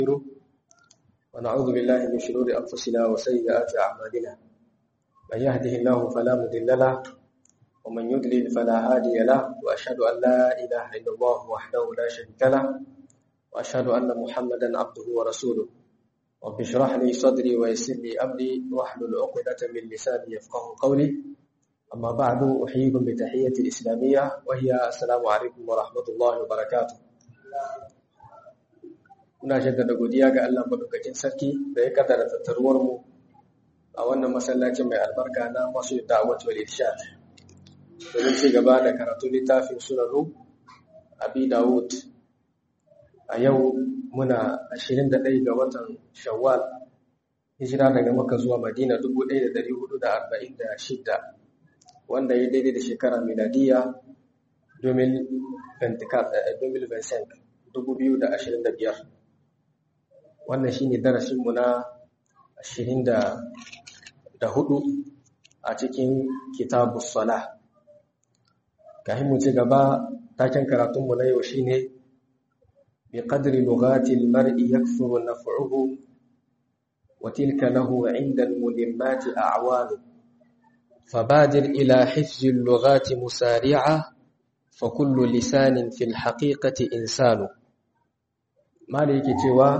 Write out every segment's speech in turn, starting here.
ونستغفره ونعوذ بالله من شرور أنفسنا وسيئات أعمالنا من يهده الله فلا مضل له ومن يضلل فلا هادي له وأشهد أن لا إله إلا الله وحده لا شريك له وأشهد أن محمدا عبده ورسوله رب اشرح لي صدري ويسر لي أمري واحلل عقدة من لساني يفقه قولي أما بعد أحييكم بتحية الإسلامية وهي السلام عليكم ورحمة الله وبركاته muna jaddada godiya ga Allah madaukakin sarki da ya kaddara tattaruwar mu a wannan masallacin mai albarka na masu da'awat wal irshad domin ci gaba da karatu littafin sunanu abi dawud a yau muna 21 ga watan shawwal hijira daga makka zuwa madina 1446 wanda ya daidai da shekara miladiya 2025 wannan shine darasinmu na 24 a cikin kitabus salah kafin mu ci gaba taken karatunmu na yau shine bi qadri lughati al-mar'i yakthuru naf'uhu wa tilka lahu 'inda al-mulimmati a'walu فبادر إلى حفظ اللغات مسارعة فكل لسان في الحقيقة إنسان ما ليك توا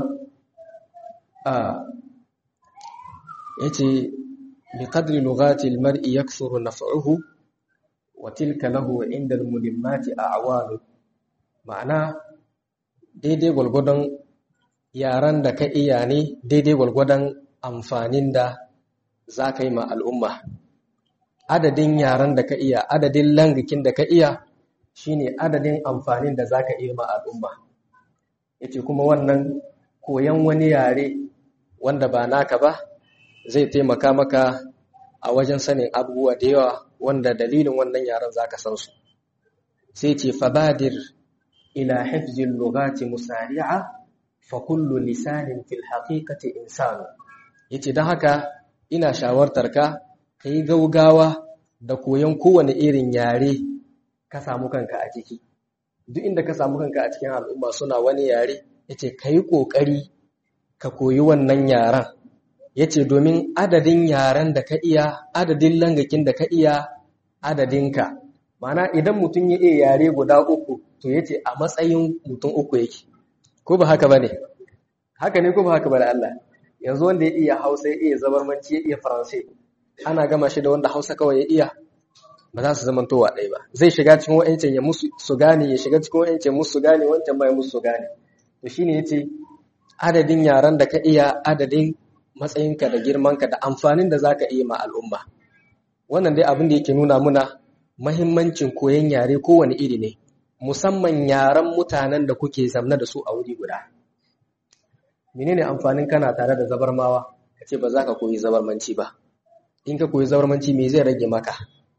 yace biqadri lughati almar'i yakthuru naf'uhu wa tilka lahu 'inda almulimmati a'walu ma'ana daidai gulgudan yaran da ka iya ne daidai gulgudan amfanin da zaka yi ma al'umma adadin yaran da ka iya adadin langakin da ka iya shine adadin amfanin da zaka iya ma al'umma yace kuma wannan koyan wani yare wanda ba naka ba zai taimaka maka a wajen sanin abubuwa da yawa wanda dalilin wannan yaren zaka san su sai ce fabadir ila hifzil lughati musari'a fa kullu lisanin fil haqiqati insanu yace dan haka ina shawartar ka kai gaugawa da koyon kowane irin yare ka samu kanka a ciki duk inda ka samu kanka a cikin al'umma suna wani yare yace kai kokari ka koyi wannan yaren yace domin adadin yaren da ka iya adadin langakin da ka iya adadinka mana idan mutum ya iya yare guda uku to yace a matsayin mutum uku yake ko ba haka bane haka ne ko ba haka bane Allah yanzu wanda ya iya Hausa ya iya zabarmanci ya iya Faransai ana gama shi da wanda Hausa kawai ya iya ba za su zama towa ɗaya ba zai shiga cikin wa'ancin ya musu su gane ya shiga cikin wa'ancin musu su gane wancan ma ya musu su gane to shine yace adadin yaran da ka iya adadin matsayinka da girmanka da amfanin da zaka iya ma al'umma wannan dai abin da yake nuna muna mahimmancin koyon yare kowane iri ne musamman yaran mutanen da kuke zamna da su a wuri guda menene amfanin kana tare da zabarmawa kace ba za ka koyi zabarmanci ba in ka koyi zabarmanci me zai rage maka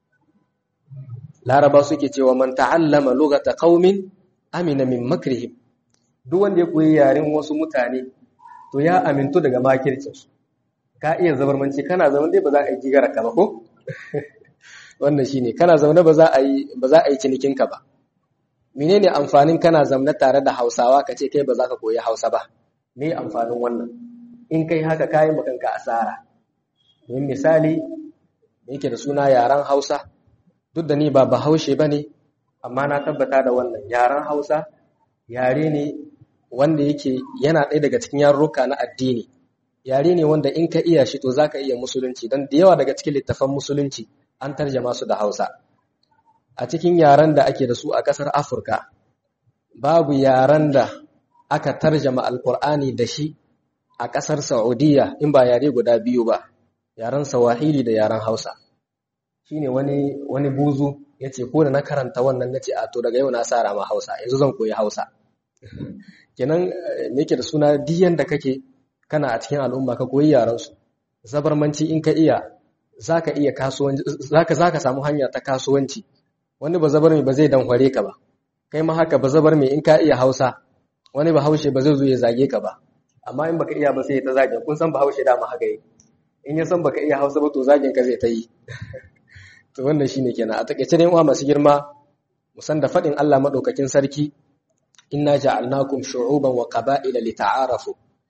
laraba suke cewa man ta'allama lughata qaumin amina min makrihim duk wanda ya koyi yaren wasu mutane to ya amintu daga makircin su ka iya zabarmanci kana zaman dai ba za a yi gigara ka ba ko wannan shine kana zaune ba za a yi ba za a yi cinikin ka ba menene amfanin kana zaune tare da Hausawa ka ce kai ba za ka koyi Hausa ba me amfanin wannan in kai haka kai makanka asara don misali yake da suna yaren Hausa duk da ni ba bahaushe bane amma na tabbata da wannan yaren Hausa yare ne wanda yake yana ɗaya daga cikin yarurruka na addini yare ne wanda in ka iya shi to zaka iya musulunci dan da yawa daga cikin littafan musulunci an tarjama su da Hausa a cikin yaren da ake da su a ƙasar Afirka babu yaren da aka tarjama alkur'ani da shi a ƙasar Saudiya in ba yare guda biyu ba yaren Swahili da yaren Hausa shine wani wani buzu yace ko da na karanta wannan nace a to daga yau na sara ma Hausa yanzu zan koyi Hausa kenan me yake da suna diyan da kake kana a cikin al'umma ka koyi yaran su zabarmanci in ka iya zaka iya kasuwanci zaka zaka samu hanya ta kasuwanci wani ba zabar mai ba zai danhware ka ba kai ma haka ba zabar mai in ka iya Hausa wani ba haushe ba zai zo ya zage ka ba amma in baka iya ba sai ta zage kun san ba haushe da ma haka yi in ya san baka iya Hausa ba to zagen ka zai ta yi to wannan shine kenan a takeice dai uwa masu girma musan da fadin Allah madaukakin sarki inna ja'alnakum shu'uban wa qaba'ila lita'arafu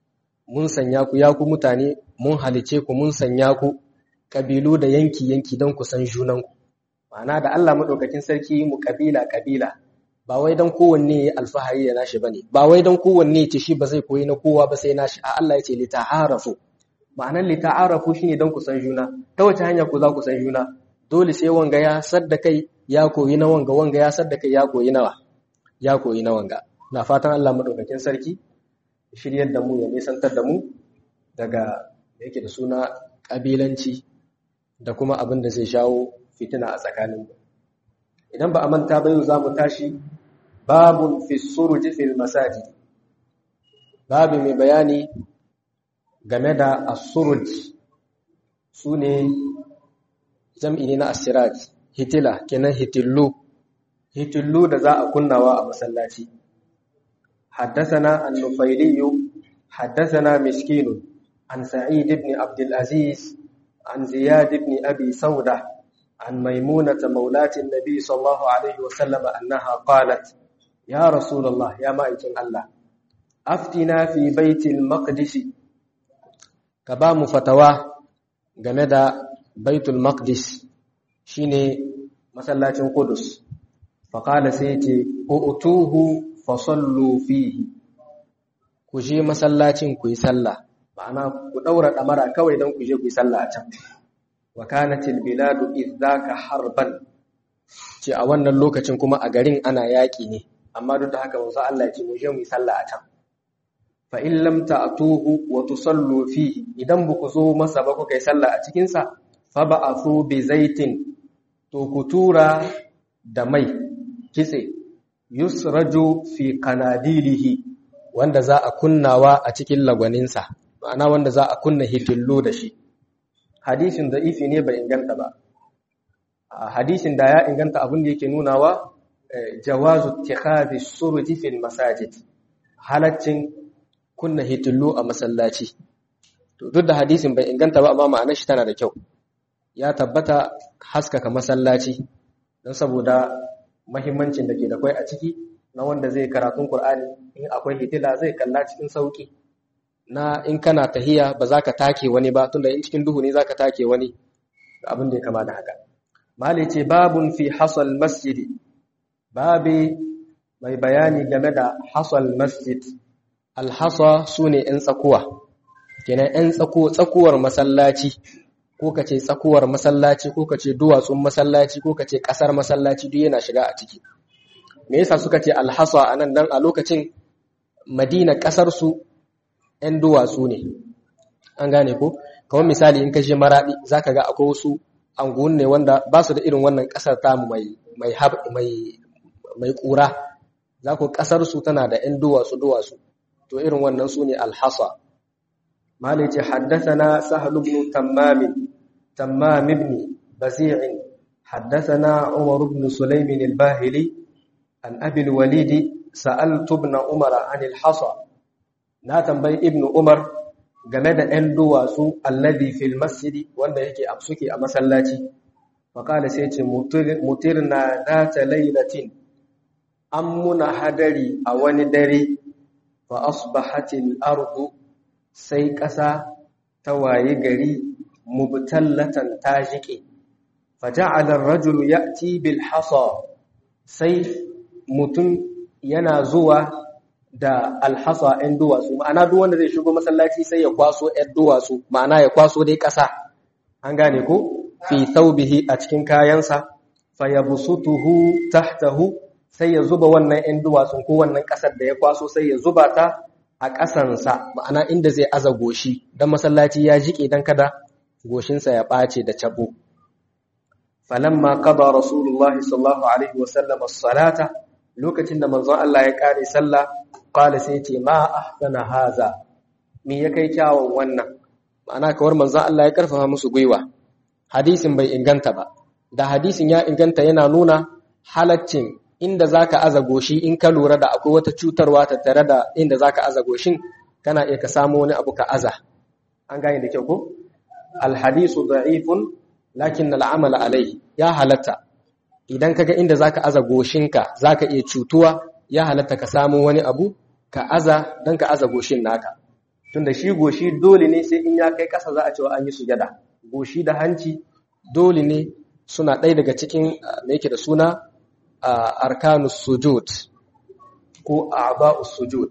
mun sanya ku ya ku mutane mun halice ku mun sanya ku kabilu da yanki yanki don ku san junanku ma'ana da Allah madaukakin sarki mu kabila kabila ba wai don kowanne ya alfahari da nashi bane ba wai don kowanne ce shi ba zai koyi na kowa ba sai nashi a Allah ya ce li ta'arafu ma'anar li ta'arafu shine don ku san juna ta wace hanya ku za ku san juna dole sai wanga ya sadda kai ya koyi na wanga wanga ya sadda kai ya koyi nawa ya koyi na wanga na fatan Allah madaukakin sarki shiryar da mu ya nisantar da mu daga yake da suna kabilanci da kuma abin da zai shawo fitina a tsakanin idan ba a manta ba yau za mu tashi babun fi suruji fil masajid babu mai bayani game da as-suruj sune jam'i ne na asiraj hitila kenan hitillu hitillu da za a kunnawa a masallaci حدثنا النفيلي حدثنا مسكين عن سعيد بن عبد العزيز عن زياد بن أبي سودة عن ميمونة مولاة النبي صلى الله عليه وسلم أنها قالت يا رسول الله يا مائتن الله أفتنا في بيت المقدس كبام فتوى جمد بيت المقدس شيني مسلاة قدس فقال سيتي أؤتوه fasallu fihi ku je masallacin ku yi sallah ma'ana ku daura damara kawai don ku je ku yi sallah a can wa kanatil biladu idzaka harban ce a wannan lokacin kuma a garin ana yaki ne amma duk da haka manzo Allah ya ce mu je mu yi sallah a can fa in lam ta'tuhu wa tusallu fihi idan ba ku zo masa ba ku kai sallah a cikin sa fa ba'athu bi zaitin to ku tura da mai kitse yusraju fi kanadilihi wanda za a kunnawa a cikin lagwaninsa ma'ana wanda za a kunna hitillo da shi hadisin da ifi ne bai inganta ba hadisin da ya inganta abin da yake nunawa jawazu tikhadi suruji fil masajid halaccin kunna hitillo a masallaci to duk da hadisin bai inganta ba amma ma'anar shi tana da kyau ya tabbata haskaka masallaci don saboda mahimmancin da ke da kwai a ciki na wanda zai karatun Kur'ani in akwai hitila zai kalla cikin sauki na in kana tahiya ba za ka take wani ba tunda in cikin duhu ne za ka take wani abin da ya kama da haka mali ce babun fi hasal masjidi babi mai bayani game da hasal masjid alhasa su ne 'yan tsakuwa kenan 'yan tsakuwar masallaci ko ka ce tsakuwar masallaci ko ka ce duwatsun masallaci ko ka ce ƙasar masallaci duk yana shiga a ciki me yasa suka ce alhasa a nan dan a lokacin madina ƙasar su 'yan duwatsu ne an gane ko kawai misali in ka je maraɗi za ka ga akwai wasu anguwan ne wanda ba su da irin wannan ƙasar tamu mai mai mai mai ƙura za ku ƙasar su tana da 'yan duwatsu duwatsu to irin wannan su ne alhasa مالك حدثنا سهل بن تمام تمام بن بزيع حدثنا عمر بن سليم الباهلي عن أبي الوليد سألت ابن عمر عن الحصى لا تنبي ابن عمر game da ‘yan duwatsu alladhi fil masjidi wanda yake a suke a masallaci faƙala sai ce mutirna data lailatin an muna hadari a wani dare fa asbahatil ardu sai ƙasa ta waye gari mubtallatan ta jike faja'ala ar-rajulu ya'ti bil hasa sai mutum yana zuwa da alhasa ɗin duwatsu ma'ana duk wanda zai shigo masallaci sai ya kwaso ɗin duwatsu ma'ana ya kwaso dai ƙasa an gane ko fi thawbihi a cikin kayansa fayabsutuhu tahtahu sai ya zuba wannan ɗin duwatsun ko wannan ƙasar da ya kwaso sai ya zuba ta a ƙasansa ma'ana inda zai aza goshi don masallaci ya jiƙe don kada goshinsa ya ɓace da cabo falamma qada rasulullahi sallallahu alaihi wasallam as-salata lokacin da manzon Allah ya kare sallah qala sai ce ma ahsana haza me ya kai kyawun wannan ma'ana kawar manzon Allah ya karfafa musu gwiwa hadisin bai inganta ba da hadisin ya inganta yana nuna halaccin inda zaka aza goshi in ka lura da akwai wata cutarwa tattare da inda zaka aza goshin kana iya ka samu wani abu ka aza an gane da kyau ko alhadisu da'ifun lakin al'amala alaihi ya halatta idan kaga inda zaka aza goshinka zaka iya cutuwa ya halatta ka samu wani abu ka aza dan ka aza goshin naka tunda shi goshi dole ne sai in ya kai ƙasa za a cewa an yi sujada goshi da hanci dole ne suna ɗaya daga cikin da yake da suna arkanus sujud ko a'ba'us sujud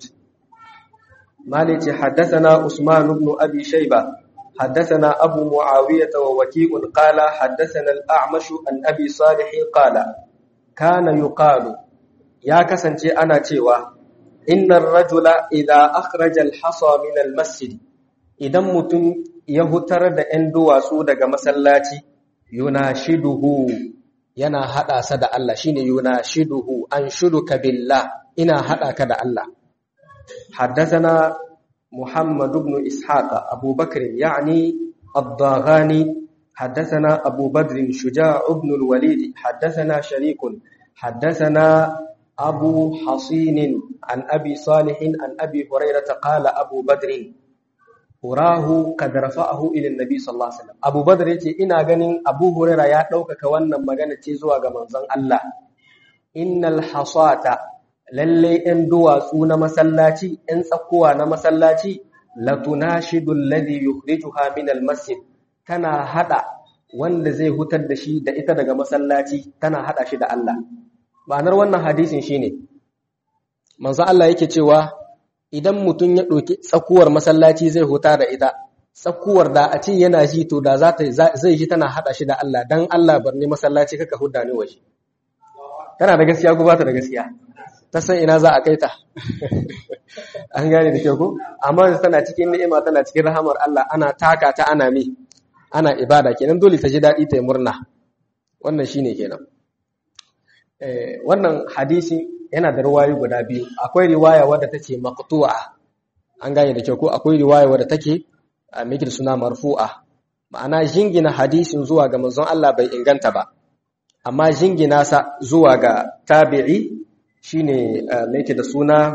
malice haddathana usman ibn abi shayba haddathana abu muawiyah wa waki'un qala haddathana al-a'mash an abi salih qala kana yuqalu ya kasance ana cewa innar rajula idza akhraja al-hasa min al-masjid idan mutum ya hutar da 'yan duwatsu daga masallaci yunashiduhu yana hada sa da Allah shine yunashiduhu an shuduka billah ina hada ka da Allah haddathana Muhammad ibn Ishaq Abu Bakr yani الضاغاني حدثنا أبو بدر شجاع بن الوليد حدثنا شريك حدثنا أبو حصين عن أبي صالح عن أبي هريرة قال أبو بدر urahu kad rafa'ahu ila annabi sallallahu alaihi wasallam Abu Badr yace ina ganin Abu Hurairah ya ɗaukaka wannan magana ce zuwa ga manzon Allah innal hasata lalle ɗan duwatsu na masallaci ɗan tsakuwa na masallaci latunashidu alladhi yukhrijuha min almasjid tana hada wanda zai hutar da shi da ita daga masallaci tana hada shi da Allah ma'anar wannan hadisin shine manzon Allah yake cewa idan mutum ya ɗauki tsakuwar masallaci zai huta da ita tsakuwar da a ce yana ji to da zai ji tana haɗa shi da Allah dan Allah bar ni masallaci kaka hudda ni waje tana da gaskiya ko ba ta da gaskiya ta san ina za a kai ta an gane da kyau ko amma tana cikin ni'ima tana cikin rahamar Allah ana taka ta ana mi ana ibada kenan dole ta ji daɗi ta yi murna wannan shine kenan wannan hadisi yana da riwayoyi guda biyu akwai riwaya wadda take maqtu'a an gane da kyau ko akwai riwaya wadda take mikir suna marfu'a ma'ana jingina hadisin zuwa ga manzon Allah bai inganta ba amma jingina sa zuwa ga tabi'i shine yake da suna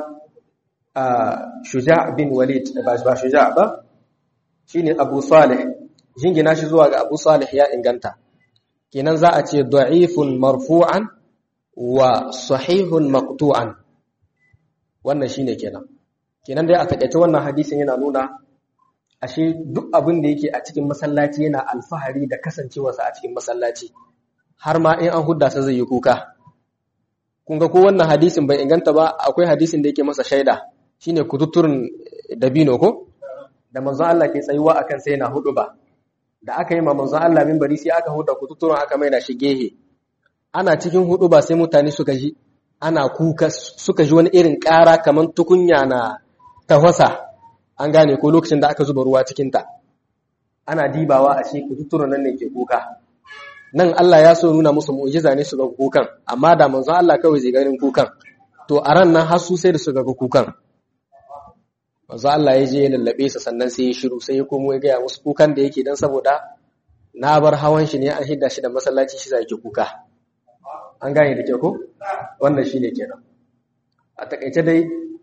Shuja' bin Walid ba ba Shuja' ba shine Abu Salih jingina shi zuwa ga Abu Salih ya inganta kenan za a ce da'ifun marfu'an wa sahihun maqtu'an wannan shine kenan kenan dai a takeice wannan hadisin yana nuna ashe duk abin da yake a cikin masallaci yana alfahari da kasancewarsa a cikin masallaci har ma in an hudda sa zai yi kuka kun ga ko wannan hadisin bai inganta ba akwai hadisin da yake masa shaida shine kututturin dabino ko da manzon Allah ke tsayuwa akan sai yana hudu ba da aka yi ma manzon Allah minbari sai aka hudda kututturin aka mai da shi gehe ana cikin hudu ba sai mutane suka ji ana kuka suka ji wani irin ƙara kamar tukunya na tafasa an gane ko lokacin da aka zuba ruwa cikinta ana dibawa a shi kututturen nan ne ke kuka nan Allah ya so nuna musu mu'jiza ne su ga kukan amma da manzo Allah kawai zai ganin kukan to a ran nan har su sai da su ga kukan manzo Allah ya je ya lallabe sa sannan sai ya shiru sai ya komo ya gaya musu kukan da yake dan saboda na bar hawan shi ne an hidda shi da masallaci shi zai kuka an gane da kyau ko wannan shine kenan a takaice dai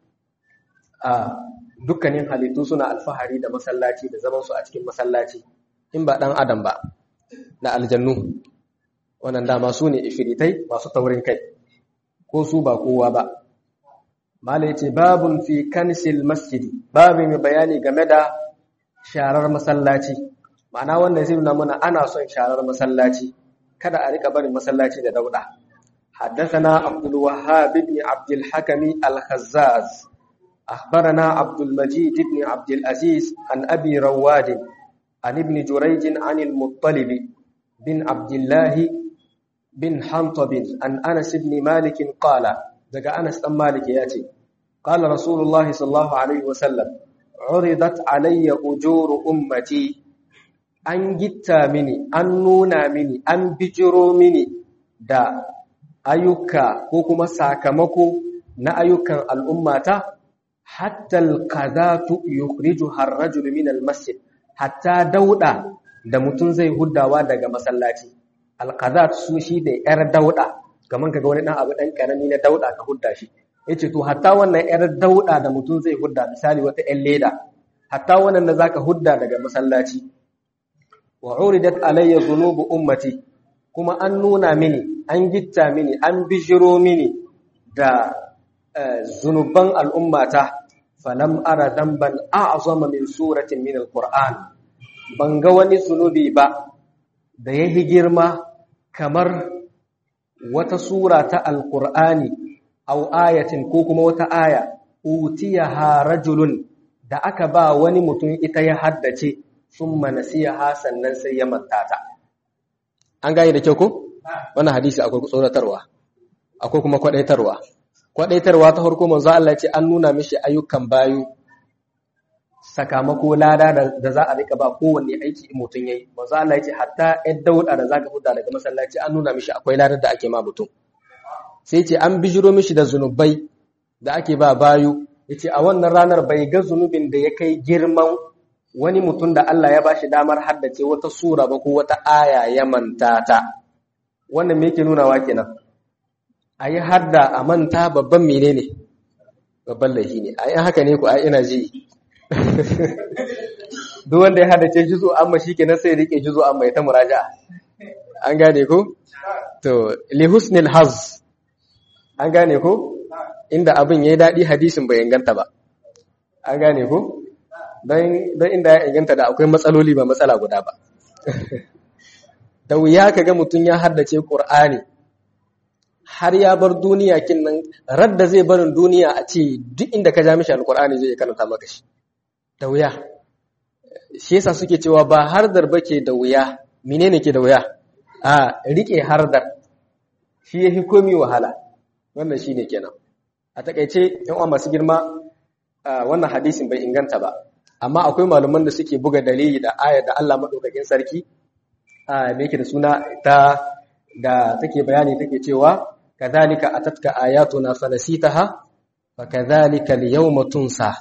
a dukkanin halittu suna alfahari da masallaci da zaman su a cikin masallaci in ba dan adam ba da aljannu wannan dama su ne ifiritai masu taurin kai ko su ba kowa ba mala yace babun fi kansil masjidi babu mai bayani game da sharar masallaci ma'ana wannan zai nuna mana ana son sharar masallaci kada a rika barin masallaci da dauda حدثنا عبد الوهاب بن عبد الحكم الخزاز أخبرنا عبد المجيد بن عبد العزيز عن أبي رواد عن ابن جريج عن المطلب بن عبد الله بن حنطب عن أنس بن مالك قال دقى أنس بن مالك ياتي قال رسول الله صلى الله عليه وسلم عرضت علي أجور أمتي أن جتا مني أن نونا مني أن بجرو مني دا ayyuka ko kuma sakamako na ayyukan al'ummata hatta alqadatu yukhrijuha ar-rajulu min al-masjid hatta dauda da mutum zai huddawa daga masallaci alqadat su shi da yar dauda kaman kaga wani dan abu dan karami na dauda ka hudda shi yace to hatta wannan yar dauda da mutum zai hudda misali wata yan leda hatta wannan da zaka hudda daga masallaci wa uridat alayya dhunubu ummati kuma an nuna mini an gitta mini an bijiro mini da zunuban al'ummata falam ara damban a'zama min suratin min alquran ban ga wani zunubi ba da yahi girma kamar wata sura ta alqur'ani aw ayatin ko kuma wata aya utiyaha rajulun da aka ba wani mutum ita ya haddace summa nasiyaha sannan sai ya manta ta an gane da kyau ko wannan hadisi akwai tsoratarwa akwai kuma kwadaitarwa kwadaitarwa ta farko manzo Allah ya ce an nuna mishi ayyukan bayu sakamako lada da za a rika ba kowanne aiki in mutum yayi manzo Allah ya ce hatta ɗan dauda da zaka huda daga masallaci an nuna mishi akwai ladar da ake ma mutum sai ce an bijiro mishi da zunubai da ake ba bayu yace a wannan ranar bai ga zunubin da ya kai girman wani mutum da Allah ya bashi damar haddace wata sura ba ko wata aya ya manta ta wannan me yake nunawa kenan a yi hadda a manta babban menene babban laifi ne a yi haka ne ku a ina ji duk wanda ya haddace juzo amma shi kenan sai rike juzo amma ya ta muraja an gane ku to li husnil haz an gane ku inda abin yayi dadi hadisin bai inganta ba an gane ku don inda ya inganta da akwai matsaloli ba matsala guda ba da wuya ka ga mutum ya haddace ƙur'ani har ya bar duniya kin nan radda zai barin duniya a ce duk inda ka ja mishi alƙur'ani zai karanta maka shi da wuya shi yasa suke cewa ba hardar ba ke da wuya menene ke da wuya a rike hardar shi yafi komi wahala wannan shine kenan a takaice yan uwa masu girma wannan hadisin bai inganta ba amma akwai malaman da suke buga dalili da ayar da Allah madaukakin sarki a me yake da suna ta da take bayani take cewa kadhalika atatka ayatuna fanasitaha fa kadhalika al-yawma tunsa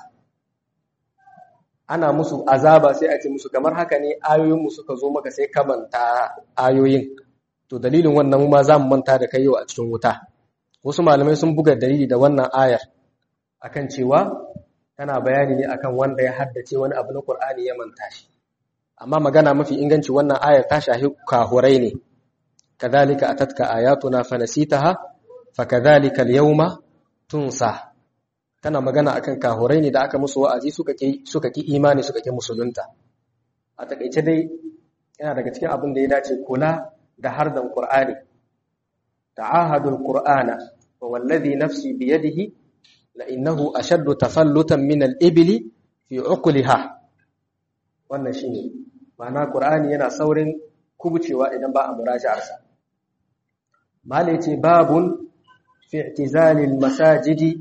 ana musu azaba sai a ce musu kamar haka ne ayoyin mu suka zo maka sai ka manta ayoyin to dalilin wannan mu ma za mu manta da kai yau a cikin wuta wasu malamai sun buga dalili da wannan ayar akan cewa tana bayani ne akan wanda ya haddace wani abu na Qur'ani ya manta shi amma magana mafi inganci wannan ayar ta shahi kahurai ne kadhalika atatka ayatuna fanasitaha fakadhalika al-yawma tunsa tana magana akan kahurai ne da aka musu wa'azi suka ki suka ki imani suka ki musulunta a takeice dai yana daga cikin abin da ya dace kula da hardan Qur'ani ta'ahadul Qur'ana wa wallazi nafsi biyadihi la'innahu ashaddu tafallutan min al-ibli fi uqliha wannan shine ma'ana qur'ani yana saurin kubucewa idan ba a muraji'ar sa malai ce babun fi i'tizali al-masajidi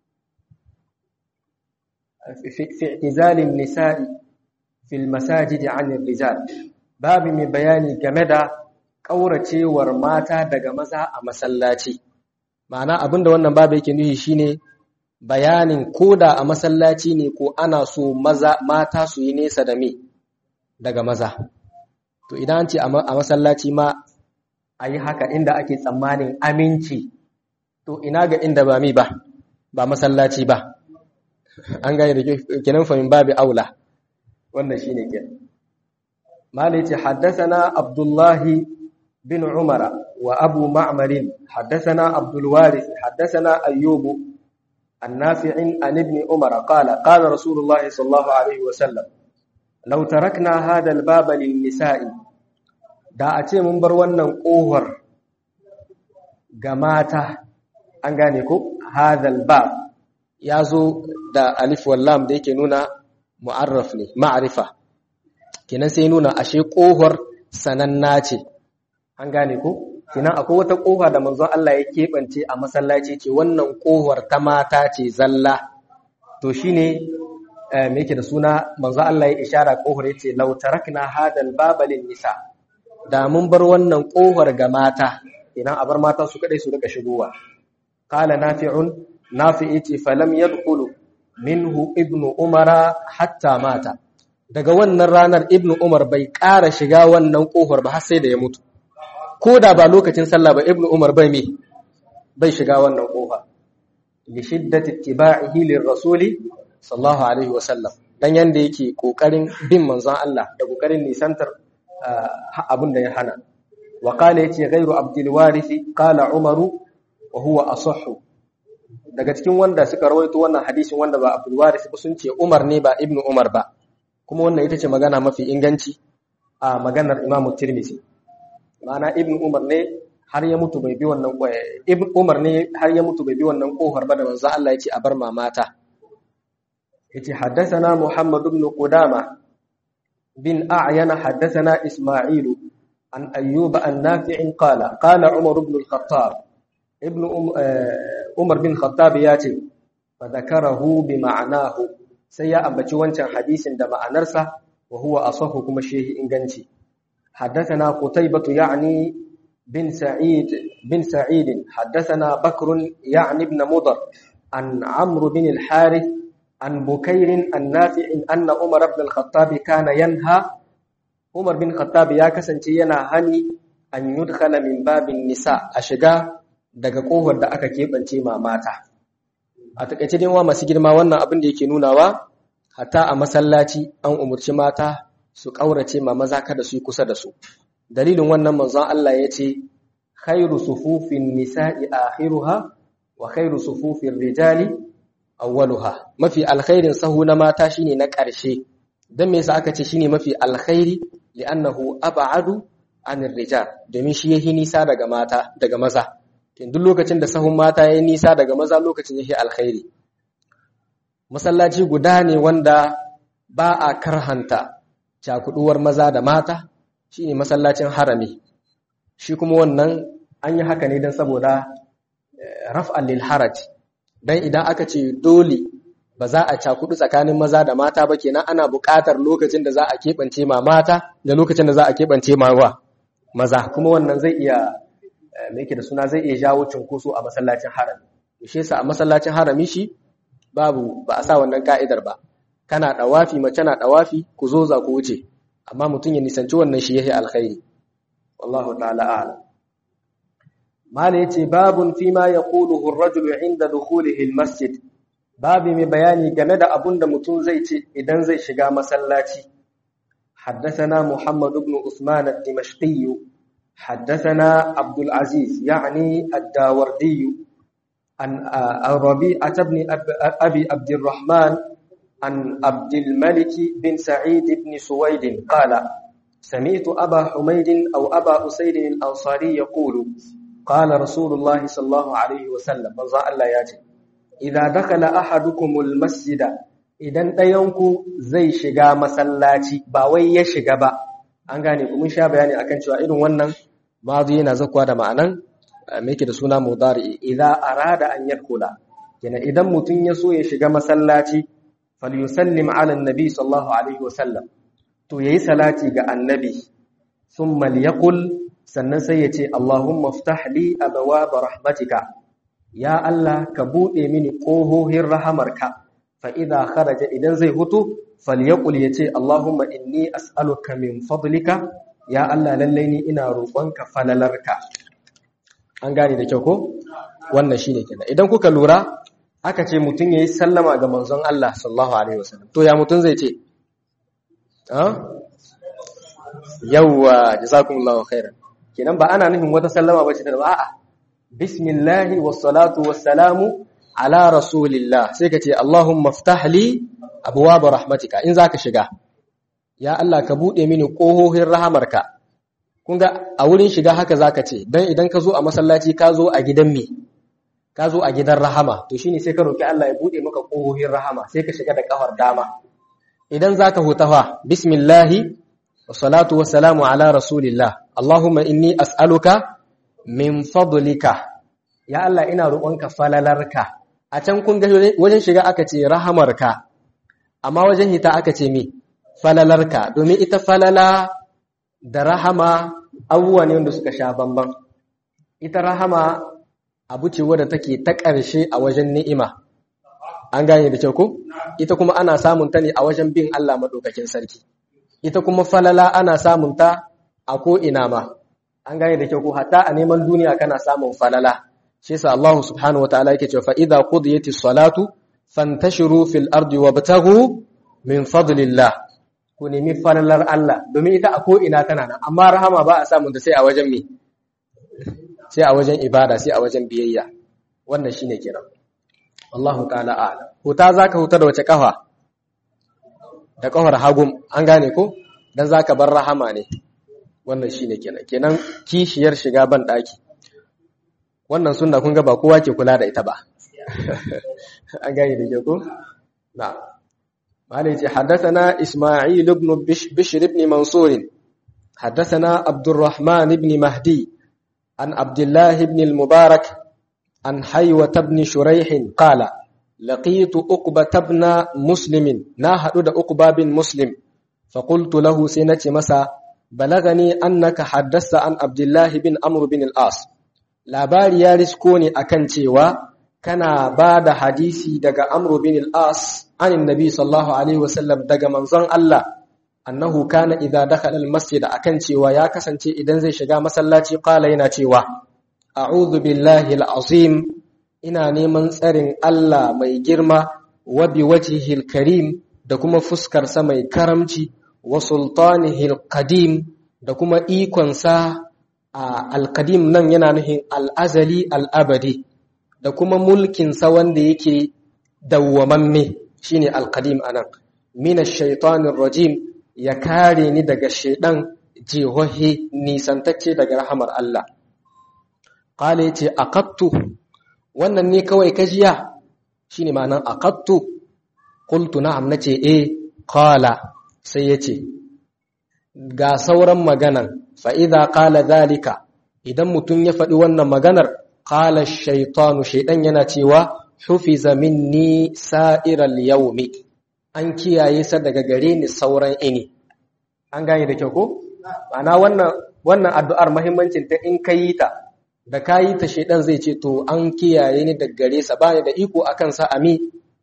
fi i'tizali an-nisa'i fi al-masajidi 'an ar-rijal babu mai bayani game da kauracewar mata daga maza a masallaci ma'ana abinda wannan babu yake nufi shine bayanin koda a masallaci ne ko ana so maza mata su yi nesa da me daga maza to idan an ce a masallaci ma a yi haka inda ake tsammanin aminci to ina ga inda ba mi ba ba masallaci ba an gane da kinan famin babu aula wannan shine kenan malai ce haddathana abdullahi bin umara wa abu ma'marin haddathana abdul warith haddathana ayyubu النافع عن ابن عمر قال قال رسول الله صلى الله عليه وسلم لو تركنا هذا الباب للنساء da a ce mun bar wannan ƙohar ga mata an gane ko hadal bab ya zo da alif wallam da yake nuna mu'arraf ne ma'arifa kenan sai nuna ashe ƙohar sananna ce an gane ko Kinan akwai wata ƙofa da manzon Allah ya keɓance a masallaci ce wannan ƙofar ta mata ce zalla. To shi ne me yake da suna manzon Allah ya ishara ƙofar ya ce lautarakna hadal babalin nisa. Da mun bar wannan ƙofar ga mata, idan a bar mata su kaɗai su rika shigowa. Kala nafi'un nafi'i ce falam yadkhulu minhu ibnu umara hatta mata. Daga wannan ranar ibnu Umar bai ƙara shiga wannan ƙofar ba har sai da ya mutu. ko da ba lokacin sallah ba ibnu umar bai me bai shiga wannan kofa li shiddati ittiba'ihi lirrasuli sallallahu alaihi wasallam dan yanda yake kokarin bin manzon Allah da kokarin nisantar abin da ya hana wa qala yace ghayru abdul warith qala umaru wa huwa asahhu daga cikin wanda suka rawaito wannan hadisin wanda ba Abdul Waris ba sun ce Umar ne ba Ibn Umar ba kuma wannan ita ce magana mafi inganci a maganar Imam Tirmidhi ma'ana Ibn Umar ne har ya mutu bai bi wannan Ibn Umar ne har ya mutu bai bi wannan kohar ba da manzo Allah ya ce a bar mamata yace haddathana Muhammad ibn Qudama bin A'yana haddathana Isma'il an Ayyub an Nafi' qala qala Umar ibn al-Khattab ibn Umar bin Khattab ya ce fa zakarahu bi ma'anahu sai ya ambaci wancan hadisin da ma'anarsa wa huwa asahu kuma shehi inganci haddathana Qutaybah yani bin Sa'id bin Sa'id haddathana Bakr yani ibn Mudar an Amr bin al-Harith an Bukayr an Nafi' anna Umar ibn al-Khattab kana yanha Umar bin Khattab ya kasance yana hani an yudkhala min babin nisa a shiga daga kofar da aka keɓance ma mata a takaice dai wa masu girma wannan abin da yake nunawa hatta a masallaci an umurci mata su ƙaurace ma maza kada su yi kusa da su dalilin wannan manzon Allah ya ce khairu sufufin nisa'i akhiruha wa khairu sufufin rijali awwaluha mafi alkhairin sahu na mata shine na ƙarshe dan me yasa aka ce shine mafi alkhairi li'annahu ab'adu anir rijal domin shi yahi nisa daga mata daga maza duk lokacin da sahun mata ya nisa daga maza lokacin yake alkhairi masallaci guda ne wanda ba a karhanta cakuduwar maza da mata shine masallacin harami shi kuma wannan an yi haka ne don saboda raf'an lil haraj dan idan aka ce dole ba za a cakudu tsakanin maza da mata ba kenan ana buƙatar lokacin da za a keɓance ma mata da lokacin da za a keɓance ma wa maza kuma wannan zai iya mai yake da suna zai iya jawo cunkoso a masallacin harami shi yasa a masallacin harami shi babu ba a sa wannan ka'idar ba kana dawafi mace na dawafi ku zo za ku wuce amma mutum ya nisanci wannan shi yake alkhairi wallahu ta'ala a'lam mala yace babun fi ma yaquluhu ar-rajulu 'inda dukhulihi al-masjid babu mai bayani game da abun da mutum zai ce idan zai shiga masallaci حدثنا محمد بن عثمان الدمشقي حدثنا عبد العزيز يعني الداوردي عن ربيعة بن أبي عبد الرحمن عن عبد الملك بن سعيد بن سويد قال سمعت أبا حميد أو أبا أسيد الأنصاري يقول قال رسول الله صلى الله عليه وسلم مزاء الله ياتي إذا دخل أحدكم المسجد idan ɗayanku zai shiga masallaci ba wai ya shiga ba an gane kuma sha bayani akan cewa irin wannan mazi yana zakuwa da ma'anan me yake da suna mudari idza arada an yadkhula yana idan mutum ya so ya shiga masallaci falyusallim ala annabi sallallahu alaihi wasallam to yayi salati ga annabi thumma liyaqul sannan sai ya ce allahumma iftah li abwaab rahmatika ya allah ka bude mini kohohin rahamarka fa idza kharaja idan zai hutu falyaqul yace allahumma inni as'aluka min fadlika ya Allah lallai ni ina roƙonka falalarka an gane da kyau ko wannan shine kenan idan kuka lura aka ce mutum yayi sallama ga manzon Allah sallallahu alaihi wasallam to ya mutum zai ce ah yawa jazakumullahu khairan kenan ba ana nufin wata sallama bace da a'a bismillahi wassalatu wassalamu ala rasulillah sai ka ce allahumma iftah li abwaab rahmatika in zaka shiga ya Allah ka buɗe mini ƙohohin rahamarka kun ga a wurin shiga haka zaka ce dan idan ka zo a masallaci ka zo a gidan me ka zo a gidan rahama to shine sai ka roki Allah ya buɗe maka ƙohohin rahama sai ka shiga da kafar dama idan zaka huta fa bismillahi wassalatu wassalamu ala rasulillah allahumma inni as'aluka min fadlika ya Allah ina roƙonka falalarka a can kun ga wajen shiga aka ce rahamarka amma wajen hita aka ce me falalarka domin ita falala da rahama abubuwa ne wanda suka sha bamban ita rahama abu ce wadda take ta ƙarshe a wajen ni'ima an gane da kyau ko ita kuma ana samun ta ne a wajen bin Allah madaukakin sarki ita kuma falala ana samun ta a ko ina ma an gane da kyau ko hatta a neman duniya kana samun falala shi yasa Allah subhanahu wataala yake cewa fa idza qudiyatis salatu fantashiru fil ardi wabtaghu min fadlillah ku nemi falalar Allah domin ita a ko'ina tana nan amma rahama ba a samun da sai a wajen me sai a wajen ibada sai a wajen biyayya wannan shine kiran Allahu ta'ala a'lam huta zaka huta da wace kafa da kafar hagum an gane ko dan zaka bar rahama ne wannan shine kenan kenan kishiyar shiga ban daki wannan sunna kun ga ba kowa ke kula da ita ba an gane da ke ko na malai ce haddathana isma'il ibn bishr ibn mansur haddathana abdurrahman ibn mahdi an abdullah ibn al-mubarak عن حيوة بن شريح قال لقيت أقبة بن مسلم ناهد أقبة بن مسلم فقلت له سنة مسا بلغني أنك حدثت عن عبد الله بن أمر بن الآس labari ya risko ne akan cewa kana ba da hadisi daga amru bin al-as anin nabi sallallahu alaihi wasallam daga manzon Allah annahu kana idza dakhala al-masjid akan cewa ya kasance idan zai shiga masallaci qala yana cewa a'udhu billahi al-azim ina neman tsarin Allah mai girma wa bi wajhihi al-karim da kuma fuskar sa mai karamci wa sultanihi al-qadim da kuma ikon sa al-qadim nan yana nufin al-azali al-abadi da kuma mulkin sa wanda yake dawwamamme shine al-qadim anan min ash-shaytanir rajim ya kare ni daga shaydan jihohi nisantacce daga rahamar Allah Kale ce aqattu wannan ne kawai kajiya shine ma'anar aqattu qultu na'am nace eh qala sai yace ga sauran maganan fa idza qala zalika idan mutun ya faɗi wannan maganar qala ash-shaytanu shaydan yana cewa hufiza minni sa'iral yawmi an kiyaye sa daga gare ni sauran ini an gane da kyau ko ma'ana wannan wannan addu'ar muhimmancin ta in kayi ta da kayi ta shedan zai ce to an kiyaye ni daga gare sa bani da iko akan sa ami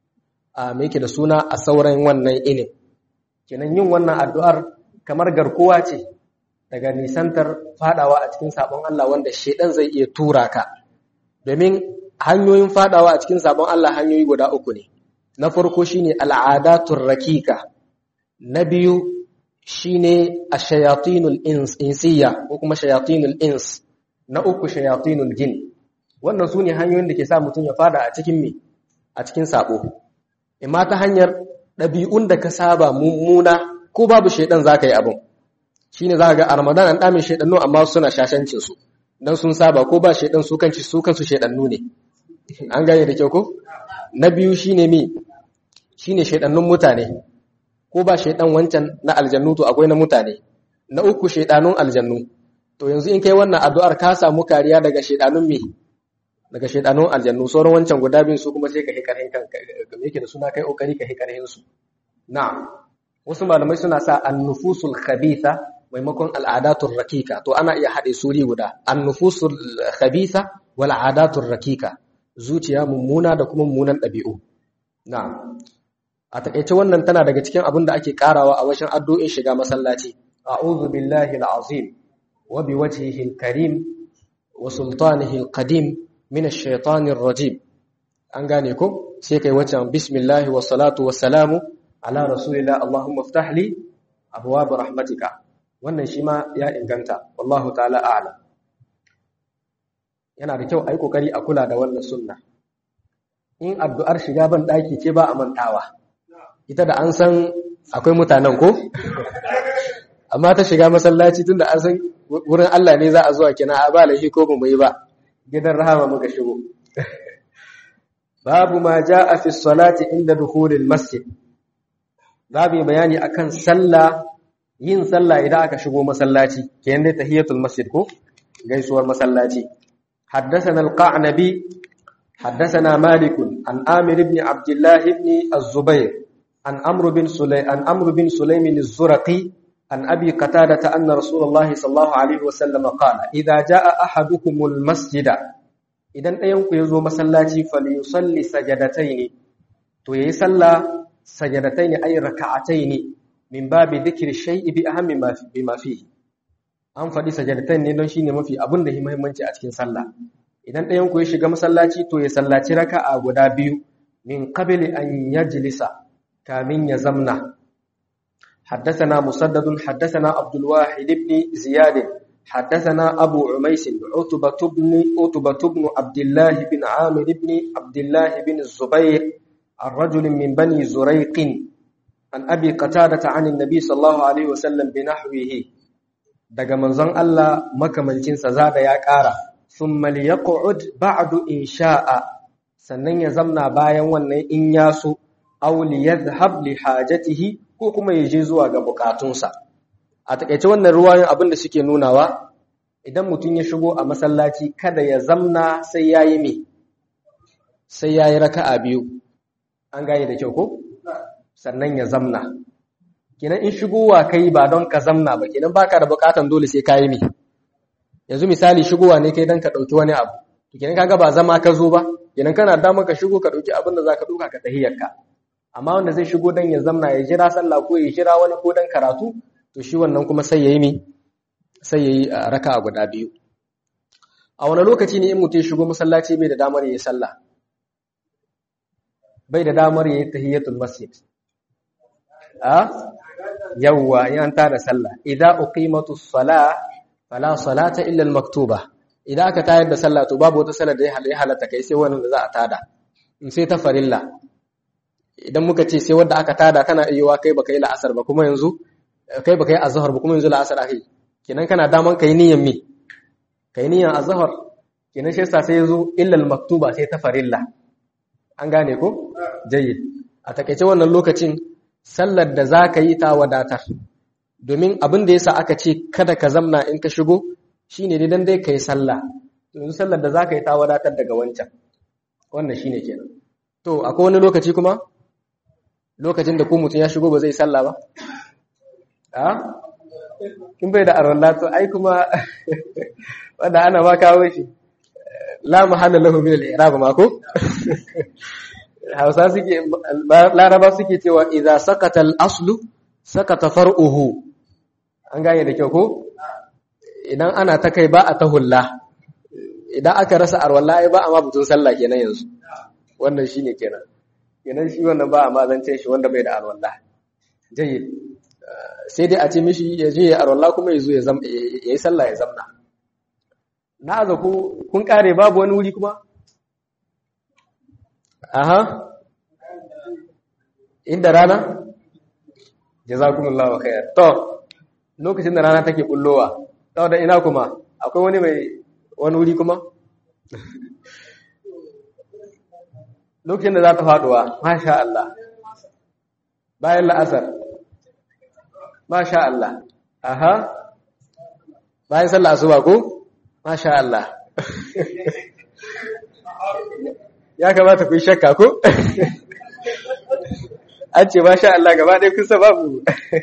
a me yake da suna a sauran wannan inin kenan yin wannan addu'ar kamar garkuwa ce daga nisantar fadawa a cikin sabon Allah wanda shedan zai iya tura ka domin hanyoyin fadawa a cikin sabon Allah hanyoyi guda uku ne na farko shine al'adatur rakika na biyu shine ash-shayatinul insiyya ko kuma shayatinul ins na uku shayatinul jin wannan su ne hanyoyin da ke sa mutum ya fada a cikin me a cikin sabo imma ta hanyar ɗabi'un da ka saba mummuna ko babu shaidan zaka yi abin shine zaka ga a Ramadan an dame shaidannu amma suna shashancin su dan sun saba ko ba shaidan su kanci su kansu shaidannu ne an gane da kyau ko na biyu shine mi shine shaidannun mutane ko ba shaidan wancan na aljannu to akwai na mutane na uku shaidanun aljannu to yanzu in kai wannan addu'ar ka samu kariya daga shedanun me daga shedanun aljannu sauran wancan guda bin su kuma sai ka hikarhin kan yake da suna kai kokari ka hikarhin su na'am wasu malamai suna sa an-nufusul khabitha maimakon al'adatur rakika to ana iya hade suri guda an-nufusul khabitha wal adatur rakika zuciya mummuna da kuma mummunan dabi'u na'am a takeice wannan tana daga cikin abin da ake karawa a wajen addu'in shiga masallaci a'udhu billahi al-azim وبوجهه الكريم وسلطانه القديم من الشيطان الرجيم an gane ko sai kai wacan bismillah wa salatu wa salamu ala rasulillah allahumma iftah li abwaab rahmatika wannan shi ma ya inganta wallahu ta'ala a'lam yana da kyau ai kokari a kula da wannan sunna in addu'ar shiga ban daki ce ba a mantawa ita da an san akwai mutanen ko amma ta shiga masallaci tunda an san wurin Allah ne za a zuwa kina a ba laifi ko mu yi ba gidan rahama muka shigo babu ma jaa fi salati inda dukhulil masjid babu bayani akan sallah yin sallah idan aka shigo masallaci kenan dai tahiyatul masjid ko gaisuwar masallaci حدثنا القعنبي حدثنا مالك عن آمر بن عبد الله بن الزبير عن عمرو بن سليم عن عمرو بن سليم الزرقي عن أبي قتادة أن رسول الله صلى الله عليه وسلم قال إذا جاء أحدكم المسجد إذا أينك يزو مسلاتي فليصلي سجدتين تو يصلى سجدتين أي ركعتين من باب ذكر الشيء بأهم ما بما فيه an faɗi sajadatain ne don shi ne mafi abin da muhimmanci a cikin sallah idan ɗayan ku ya shiga masallaci to ya sallaci raka'a guda biyu min qabli an yajlisa kamin ya zamna حدثنا مسدد حدثنا عبد الواحد بن زياد حدثنا أبو عميس عتبة بن عتبة بن عبد الله بن عامر بن عبد الله بن الزبير عن رجل من بني زريق عن أبي قتادة عن النبي صلى الله عليه وسلم بنحوه daga manzon Allah makamancinsa zada ya ƙara thumma liyaq'ud ba'du in sha'a sannan ya zamna bayan wannan in ya so aw liyadhhab li hajatihi ko kuma ya je zuwa ga bukatunsa a takeice wannan ruwayoyin abin da suke nunawa idan mutum ya shigo a masallaci kada ya zamna sai yayi me sai yayi raka'a biyu an gane da kyau ko sannan ya zamna kenan in shigowa kai ba don ka zamna ba kenan baka da bukatan dole sai kayi me yanzu misali shigowa ne kai dan ka dauki wani abu to kenan kaga ba zama ka zo ba kenan kana damar ka shigo ka dauki abin da zaka duka ka tahiyyarka amma wanda zai shigo dan ya zamna ya jira sallah ko ya jira wani ko dan karatu to shi wannan kuma sai yayi me sai yayi raka'a guda biyu a wani lokaci ne in mutum shigo masallaci bai da damar yayi sallah bai da damar yayi tahiyatul masjid a yawwa in an tada sallah idza uqimatus salah fala salata illa al maktuba idan aka tayar da sallah to babu wata sallar da ya halatta kai sai wannan da za a tada in sai ta farilla idan muka ce sai wanda aka tada kana iya kai baka yi la'asar ba kuma yanzu kai baka yi azhar ba kuma yanzu la'asar akai kenan kana daman kai niyyar me kai niyyar azhar kenan shi yasa sai yazo illa al maktuba sai ta farilla an gane ko jayyid a takeice wannan lokacin sallar da za ka yi ta wadatar domin abin da yasa aka ce kada ka zamna in ka shigo shine ne dan dai ka yi sallah yanzu sallar da za ka yi ta wadatar daga wancan wannan shine kenan to akwai wani lokaci kuma lokacin da ko mutum ya shigo ba zai sallah ba a in bai da arwallah to ai kuma wanda ana ma kawo shi la mahalla lahu min al-i'rab ma ko Hausa suke Laraba suke cewa idza sakata al-aslu sakata far'uhu an gane da kyau ko idan ana ta kai ba a ta hulla idan aka rasa arwalla ai ba a ma butun sallah kenan yanzu wannan shine kenan kenan shi wannan ba a ma zance shi wanda bai da arwalla jayyid sai dai a ce mishi ya je ya arwalla kuma ya zo ya yi sallah ya zamna na aza ku kun kare babu wani wuri kuma aha inda rana jazakumullahu khair to lokacin da rana take bullowa to da ina kuma akwai wani mai wani wuri kuma lokacin da za ta faduwa masha Allah bayan la'asar masha Allah aha bayan sallah asuba ko masha Allah ya kamata ku yi shakka ko an ce ba sha Allah gaba ɗaya kun sa babu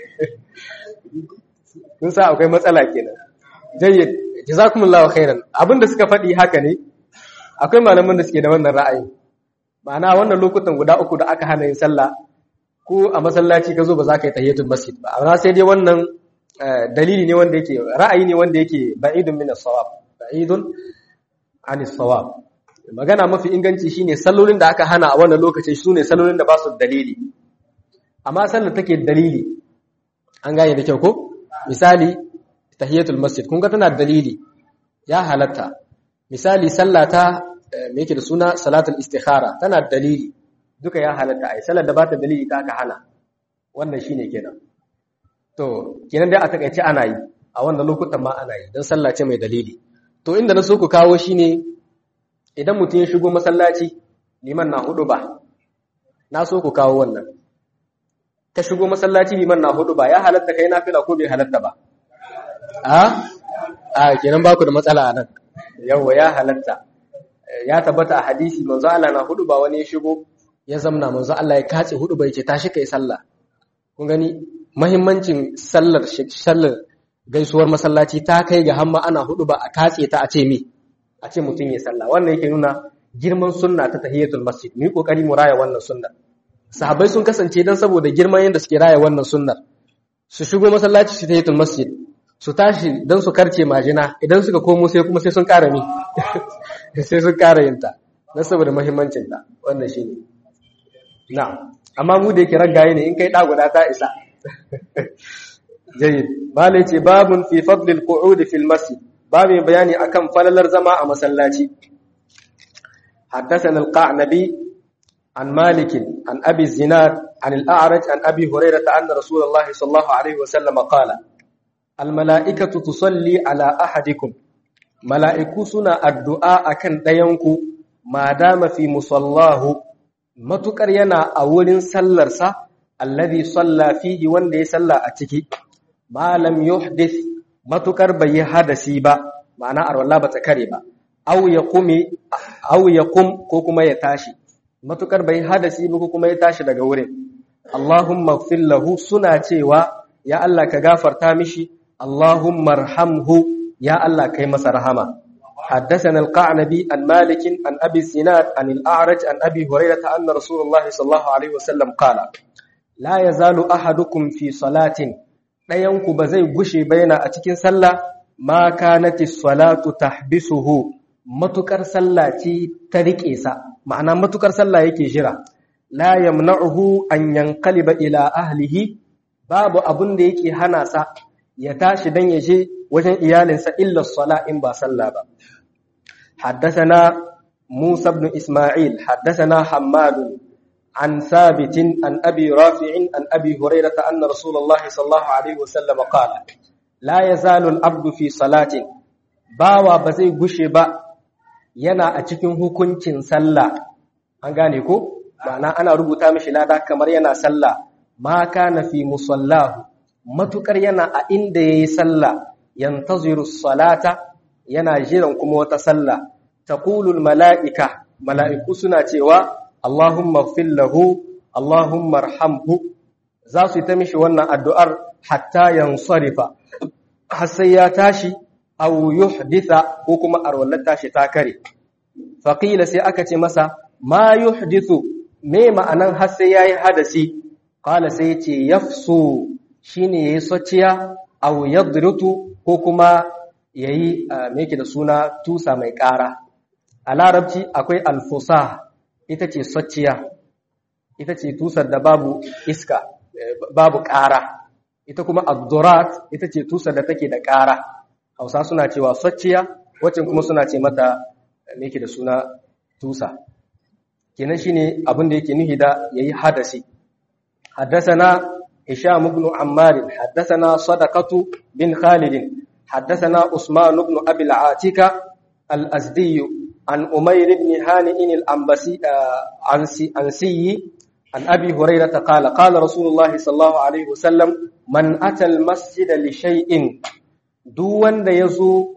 kun sa akwai matsala kenan jayyid jazakumullahu khairan abinda suka faɗi haka ne akwai malaman da suke da wannan ra'ayi ma'ana wannan lokutan guda uku da aka hana yin sallah ko a masallaci ka zo ba za ka yi tahiyatul masjid ba amma sai dai wannan dalili ne wanda yake ra'ayi ne wanda yake ba'idun min as-sawab ba'idun an as-sawab magana mafi inganci shine sallolin da aka hana a wannan lokaci sune sallolin da ba su dalili amma sallar take dalili an gane da kyau ko misali tahiyatul masjid kun ga tana dalili ya halatta misali sallata me yake da suna salatul istikhara tana dalili duka ya halatta ai sallar da ba ta dalili ta aka hana wannan shine kenan to kenan dai a takaice ana yi a wannan lokutan ma ana yi dan sallah ce mai dalili to inda na so ku kawo shine idan mutum ya shigo masallaci liman na hudu ba na so ku kawo wannan ka shigo masallaci liman na hudu ba ya halatta kai nafila ko bai halatta ba a a kenan ba ku da matsala a nan yawa ya halatta ya tabbata a hadisi manzo Allah na hudu ba wani ya shigo ya zamna manzo Allah ya kace hudu ba yake tashi kai sallah kun gani muhimmancin sallar sallar gaisuwar masallaci ta kai ga hamma ana hudu ba a katse ta a ce mi a ce mutum ya sallah wannan yake nuna girman sunna ta tahiyatul masjid mu yi kokari mu raya wannan sunnar sahabbai sun kasance dan saboda girman yanda suke raya wannan sunnar su shigo masallaci su tahiyatul masjid su tashi dan su karce majina idan suka komo sai kuma sai sun ƙara mi sai sun ƙara yin ta dan saboda muhimmancin ta wannan shine na'am amma mu da yake ragaye ne in kai da guda ta isa jayyid malai ce babun fi fadlil qu'ud fil masjid babin bayani akan falalar zama a masallaci حدثنا القعنبي عن مالك عن أبي الزناد عن الأعرج عن أبي هريرة أن رسول الله صلى الله عليه وسلم قال الملائكة تصلي على أحدكم ملائكة سنة الدعاء كان دينكو ما دام في مصلاه matukar yana a wurin sallarsa alladhi salla fihi wanda ya salla a ciki malam yuhdith matukar bai yi hadasi ba ma'ana arwalla ba ta kare ba aw yaqumi aw yaqum ko kuma ya tashi matukar bai hadasi ba ko kuma ya tashi daga wurin Allahumma ighfir lahu suna cewa ya Allah ka gafarta mishi Allahumma arhamhu ya Allah kai masa rahama حدثنا القعنبي عن مالك عن أبي الزناد عن الأعرج عن أبي هريرة أن رسول الله صلى الله عليه وسلم قال لا يزال أحدكم في صلاة لا ينكو بزي غشي بين أتكين صلى ما كانت الصلاة تحبسه متكر صلى تريك إيسا معنى متكر صلى يكي جرى لا يمنعه أن ينقلب إلى أهله باب أبن ديكي هناسا يتاشي دن يجي وجن إيالنسا إلا الصلاة إن با صلى با حدثنا موسى بن إسماعيل حدثنا حماد عن ثابت عن أبي رافع عن أبي هريرة أن رسول الله صلى الله عليه وسلم قال لا يزال العبد في صلاة باوا بزي غشي با yana a cikin hukuncin sallah an gane ko ma'ana ana rubuta mishi lada kamar yana sallah ma kana fi musallahu matukar yana a inda yayi sallah yantaziru salata yana jiran kuma wata sallah taqulul mala'ika mala'iku suna cewa Allahumma ighfir lahu Allahumma arhamhu za su ta mishi wannan addu'ar hatta yansarifa har sai ya tashi aw yuhditha ko kuma arwallar tashi ta kare faqila sai aka ce masa ma yuhdithu me ma'anan har sai yayi hadasi qala sai ce yafsu shine yayi sociya aw yadrutu ko kuma yayi me yake da suna tusa mai ƙara a larabci akwai alfusa ita ce sociya ita ce tusar da babu iska babu ƙara ita kuma addurat ita ce tusar da take da ƙara hausa suna cewa sociya wacce kuma suna ce mata me yake da suna tusa kenan shine abin da yake nuhi da yayi hadasi حدثنا هشام بن عمار حدثنا صدقة بن خالد حدثنا عثمان بن أبي العاتكة الأزدي عن أمير بن هانئ الأنبسي أنسي عن أبي هريرة قال قال رسول الله صلى الله عليه وسلم من أتى المسجد لشيء دون يزو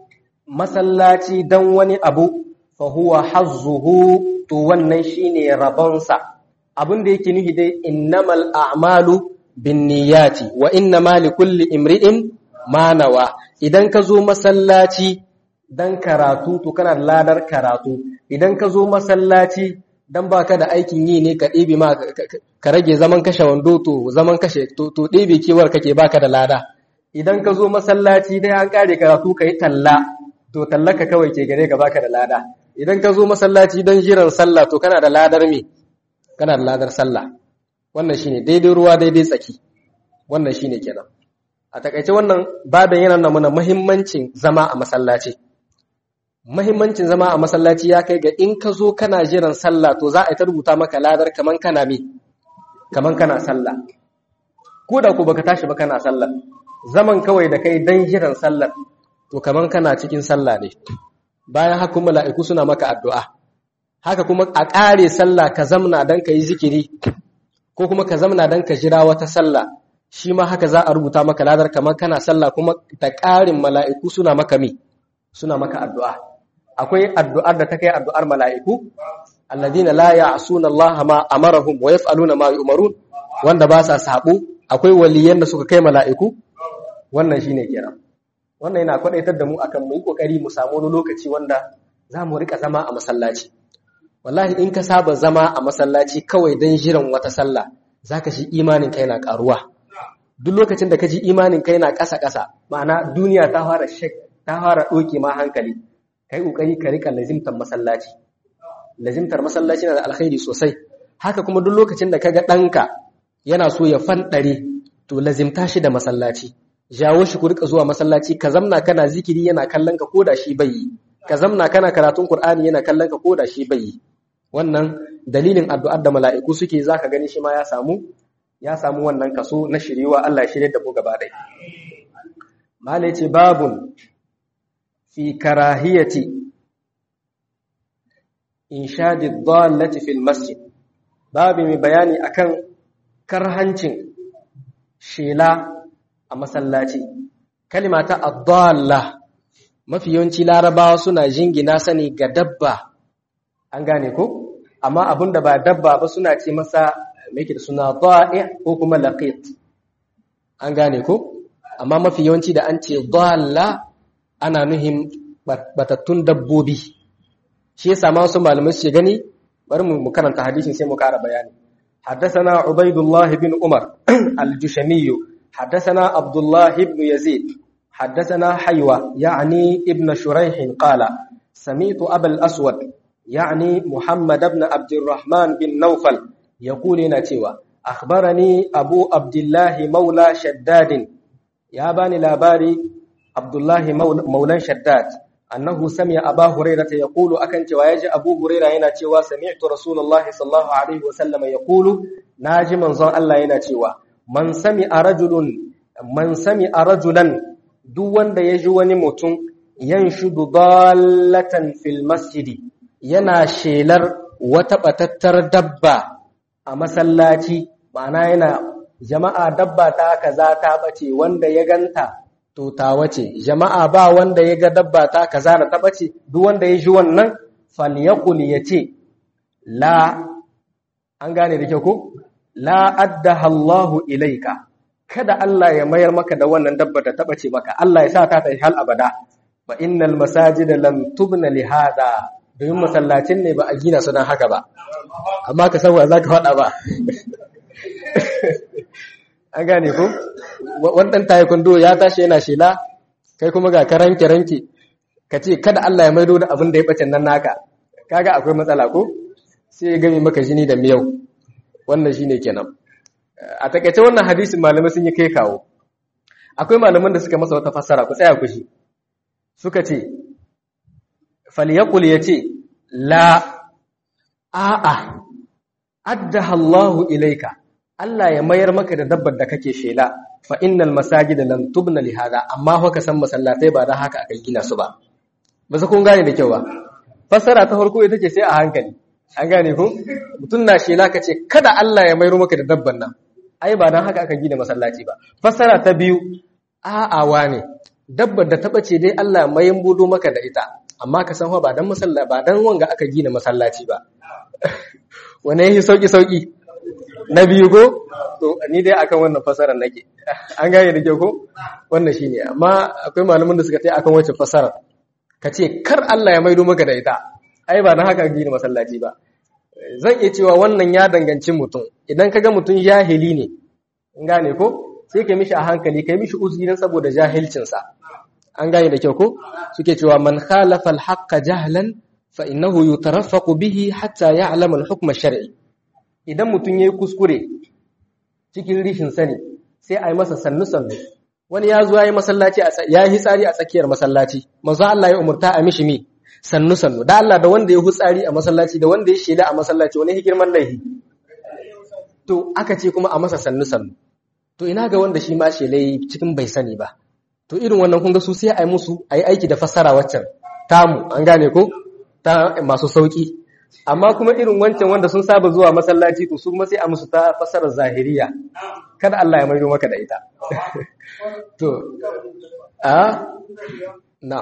مسلاتي دون أبو فهو حظه دون شيني ربنسا abin da yake nufi dai innamal a'malu binniyati wa innama likulli imri'in ma nawa idan ka zo masallaci dan karatu to kana da ladar karatu idan ka zo masallaci dan baka da aikin yi ne ka ɗebe ma ka rage zaman kashe wando to zaman kashe to ɗebe kewar kake baka da lada idan ka zo masallaci dai an kare karatu ka yi talla to tallaka kawai ke gare ka baka da lada idan ka zo masallaci don jiran sallah to kana da ladar me kana da ladar sallah wannan shine daidai ruwa daidai tsaki wannan shine kenan a takaice wannan babin yana nuna muhimmancin zama a masallaci muhimmancin zama a masallaci ya kai ga in ka zo kana jiran sallah to za a ta rubuta maka ladar kaman kana me kaman kana sallah ko da ku baka tashi ba kana sallah zaman kawai da kai dan jiran sallar to kaman kana cikin sallah ne bayan haka mala'iku suna maka addu'a haka kuma a ƙare sallah ka zamna don ka yi zikiri ko kuma ka zamna don ka jira wata sallah shi ma haka za a rubuta maka ladar kamar kana sallah kuma da ƙarin mala'iku suna maka mi suna maka addu'a akwai addu'ar da ta kai addu'ar mala'iku alladina la ya'suna Allah ma amarahum wa yaf'aluna ma yu'marun wanda ba sa sabo akwai waliyan da suka kai mala'iku wannan shine kenan wannan yana kwadaitar da mu akan mu yi kokari mu samu wani lokaci wanda za mu rika zama a masallaci wallahi in ka saba zama a masallaci kawai don jiran wata sallah zaka shi imanin kai na karuwa duk lokacin da ka ji imanin kai na ƙasa ƙasa ma'ana duniya ta fara shek ta fara ɗoke ma hankali kai kokari ka rika lazimtar masallaci lazimtar masallaci na da alkhairi sosai haka kuma duk lokacin da kaga ɗanka yana so ya fanɗare to lazimta shi da masallaci jawo shi ku rika zuwa masallaci ka zamna kana zikiri yana kallon ka koda shi bai yi ka zamna kana karatun qur'ani yana kallon ka koda shi bai yi wannan dalilin addu'ar da mala'iku suke zaka gani shi ma ya samu ya samu wannan kaso na shiriwa Allah ya shirye da mu gaba ɗaya malai ce babun fi karahiyati inshadi dhallati fil masjid babu mai bayani akan karhancin shela a masallaci kalima ta adalla mafi yawanci larabawa suna jingina sani ga dabba an gane ko amma abinda ba dabba ba suna ce masa mai da suna da'i ko kuma laqit an gane ko amma mafi yawanci da an ce dalla ana nuhin batattun dabbobi shi yasa ma wasu malamai su gani bari mu karanta hadisin sai mu ƙara bayani حدثنا عبيد الله بن عمر الجشمي حدثنا عبد الله بن يزيد حدثنا حيوة يعني ابن شريح قال سمعت أبا الأسود يعني محمد بن عبد الرحمن بن نوفل يقول نتوى أخبرني أبو عبد الله مولى شداد يا باني لاباري عبد الله مولى شداد أنه سمع أبا هريرة يقول أكنت ويجي أبو هريرة ينتوى سمعت رسول الله صلى الله عليه وسلم يقول ناجي من ظن الله ينتوى من سمع رجل من سمع رجلا duk wanda ya ji wani mutum yanshudu dallatan fil masjidi yana shelar wata batattar dabba a masallaci ma'ana yana jama'a dabba ta kaza ta bace wanda ya ganta to ta wace jama'a ba wanda ya ga dabba ta kaza da ta bace duk wanda ya ji wannan falyaqul yace la an gane da kyau ko la addaha Allahu ilaika kada Allah ya mayar maka da wannan dabba da taba ce maka Allah ya sa ta ta hal abada fa innal masajida lam tubna li hada domin masallacin ne ba a gina su dan haka ba amma ka san wa zaka fada ba an gane ko wannan taekwondo ya tashi yana shela kai kuma ga karanke ranke ka ce kada Allah ya maido da abin da ya bace nan naka kaga akwai matsala ko sai ya gami maka jini da miyau wannan shine kenan a takaice wannan hadisin malamai sun yi kai kawo akwai malaman da suka masa wata fassara ku tsaya ku shi suka ce falyaqul yace la a'a addaha Allahu ilaika Allah ya mayar maka da dabbar da kake shela fa innal masajida lam tubna li hada amma fa ka san masallatai ba da haka aka gina su ba ba su kun gane da kyau ba fassara ta farko ita ce sai a hankali an gane ko mutum na shela ka ce kada Allah ya mayar maka da dabban nan ai ba dan haka aka gina masallaci ba fassara ta biyu a'awa ne dabbar da ta bace dai Allah mayan budo maka da ita amma ka san ba dan masallaci ba dan wanga aka gina masallaci ba wane yi sauki sauki na biyu ko to ni dai akan wannan fasarar nake an gane da kyau ko wannan shine amma akwai malaman da suka tai akan wacce fasarar ka ce kar Allah ya maido maka da ita ai ba dan haka gina masallaci ba zan iya cewa wannan ya danganci mutum idan kaga mutum jahili ne in gane ko sai ka mishi a hankali kai mishi uzuri dan saboda jahilcinsa an gane da kyau ko suke cewa man khalafa al-haqqa jahlan fa innahu yutarafaqu bihi hatta ya'lama al-hukm ash-shar'i idan mutum yayi kuskure cikin rishin sani sai ai masa sannu sannu wani ya zo yayi masallaci ya yi tsari a tsakiyar masallaci manzo Allah ya umurta a mishi mi sannu sannu da Allah da wanda ya hutsari a masallaci da wanda ya shela a masallaci wani hikirman laihi to aka ce kuma a masa sannu sannu to ina ga wanda shi ma shelai cikin bai sani ba to irin wannan kun ga su sai a yi musu a yi aiki da fassara waccan tamu an gane ko ta masu sauki amma kuma irin wancan wanda sun saba zuwa masallaci to su kuma sai a musu ta fassarar zahiriya kada Allah ya maido maka da ita to a na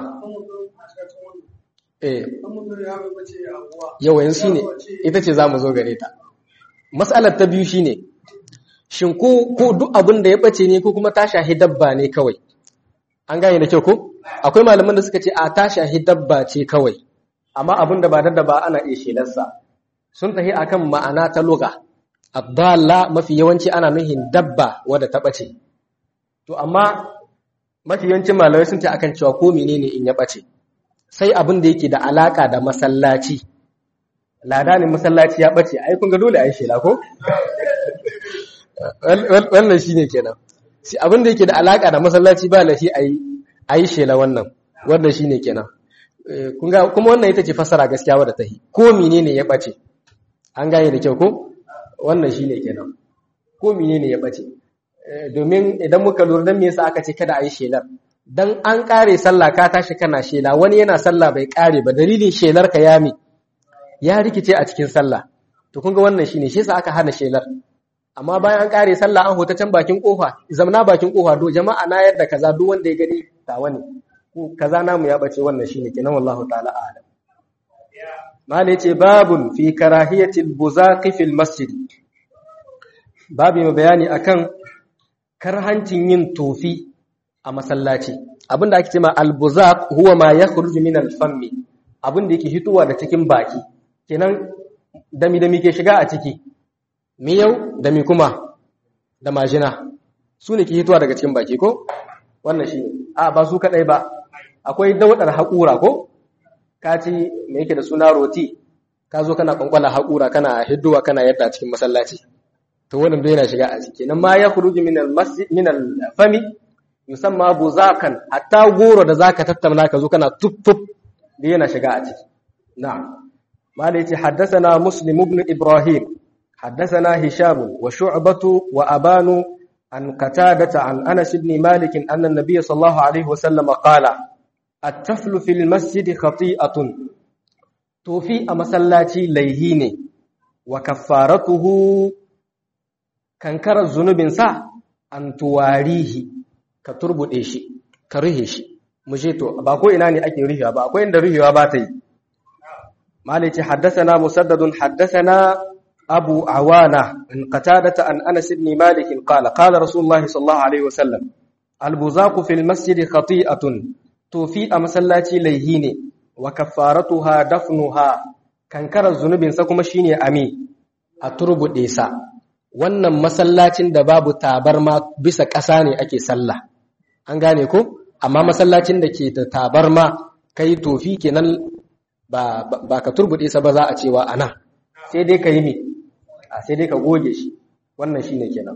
eh yawan shi ne ita ce za mu zo gare ta matsalar ta biyu shine shin ko ko duk abin da ya bace ne ko kuma ta shahi dabba ne kawai an gane da kyau ko akwai malaman da suka ce a ta shahi dabba ce kawai amma abin da ba da ba ana iya shelarsa sun tahi akan ma'ana ta lugha abdalla mafi yawanci ana nuhin dabba wadda ta bace to amma mafi yawancin malamai sun ce akan cewa ko menene in ya bace sai abin da yake da alaka da masallaci ladanin masallaci ya bace ai kun ga dole ai shela ko wannan shine kenan abin da yake da alaka da masallaci ba lafi ayi ayi shela wannan wannan shine kenan kun ga kuma wannan ita ce fasara gaskiya wadda ta yi ko menene ya bace an gane da kyau ko wannan shine kenan ko menene ya bace domin idan muka lura dan me yasa aka ce kada ayi shelar dan an kare sallah ka tashi kana shela wani yana sallah bai kare ba dalilin shelar ka ya mi ya rikice a cikin sallah to kun ga wannan shine shi yasa aka hana shelar amma bayan an kare sallah an hota can bakin kofa zamna bakin kofa do jama'a na yadda kaza duk wanda ya gani tawa ne ko kaza namu ya bace wannan shine kenan wallahu ta'ala a'lam mala yace babun fi karahiyatil buzaqi fil masjid babu mai bayani akan karhancin yin tofi a masallaci abinda ake cewa al-buzaq huwa ma yakhruju min al-fammi abinda yake hitowa da cikin baki kenan dami dami ke shiga a ciki miyau da mi kuma da majina su ne ke hitowa daga cikin baki ko wannan shi a ba su kadai ba akwai daudar haƙura ko ka ci me yake da suna roti ka zo kana kwankwala haƙura kana hidduwa kana yadda a cikin masallaci to wannan bai yana shiga a ciki nan ma ya khuruju min al-masjid min al-fami yusamma buzakan hatta goro da zaka tattauna ka zo kana tuffuf da yana shiga a ciki na'am malai ce haddathana muslim ibn ibrahim haddathana hisham wa shu'batu wa abanu an qatadata an anas ibn malik anna an-nabiy sallallahu alaihi wasallam qala at-taflu fil masjid khati'atun tofi a masallaci laihi ne wa kaffaratuhu kankarar zunubinsa an tuwarihi ka turbuɗe shi ka ruhe shi mu je to ba ko ina ne ake ruhewa ba akwai inda ruhewa ba ta yi malici haddasana musaddadun haddasana abu awana in qatadata an anas ibn malik qala qala rasulullahi sallallahu alaihi wasallam albuzaqu fil masjid khati'atun to fi a masallaci laihi ne wa kaffaratuha dafnuha kankarar zunubinsa kuma shine ami a turbuɗe sa wannan masallacin da babu tabarma bisa ƙasa ne ake sallah an gane ko amma masallacin da ke da tabarma kai tofi kenan ba, ba, ka turbuɗe sa ba za a cewa ana sai dai ka yi ne a sai dai ka goge shi wannan shine kenan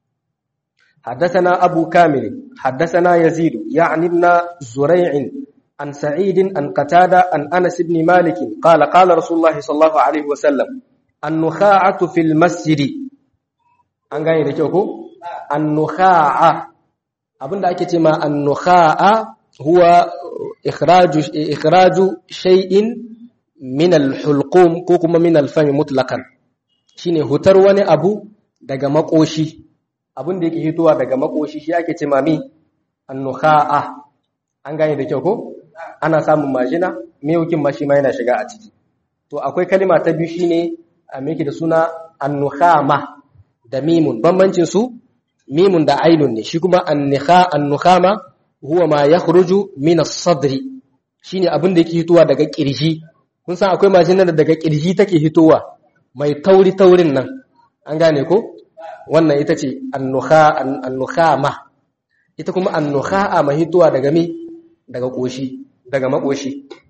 حدثنا أبو كامل حدثنا يزيد يعني ابن زريع عن سعيد عن قتادة عن أنس بن مالك قال قال رسول الله صلى الله عليه وسلم النخاعة في المسجد an gane da kyau ko annukha'a abinda ake ce ma annukha'a huwa ikhraju ikhraju shay'in min al-hulqum ko kuma min al-fami mutlaqan shine hutar wani abu daga makoshi abinda yake hitowa daga makoshi shi ake ce ma mi annukha'a an gane da kyau ko ana samun majina miyaukin ma shi ma yana shiga a ciki to akwai kalima ta biyu shine a meke da suna annukhama da mimun bambancin su mimun da ainun ne shi kuma annikha annukhama huwa ma yakhruju min as-sadri shine abin da yake hitowa daga kirji kun san akwai majinar da daga kirji take hitowa mai tauri taurin nan an gane ko wannan ita ce annukha annukhama ita kuma annukha'a mai hitowa daga mi daga koshi daga makoshi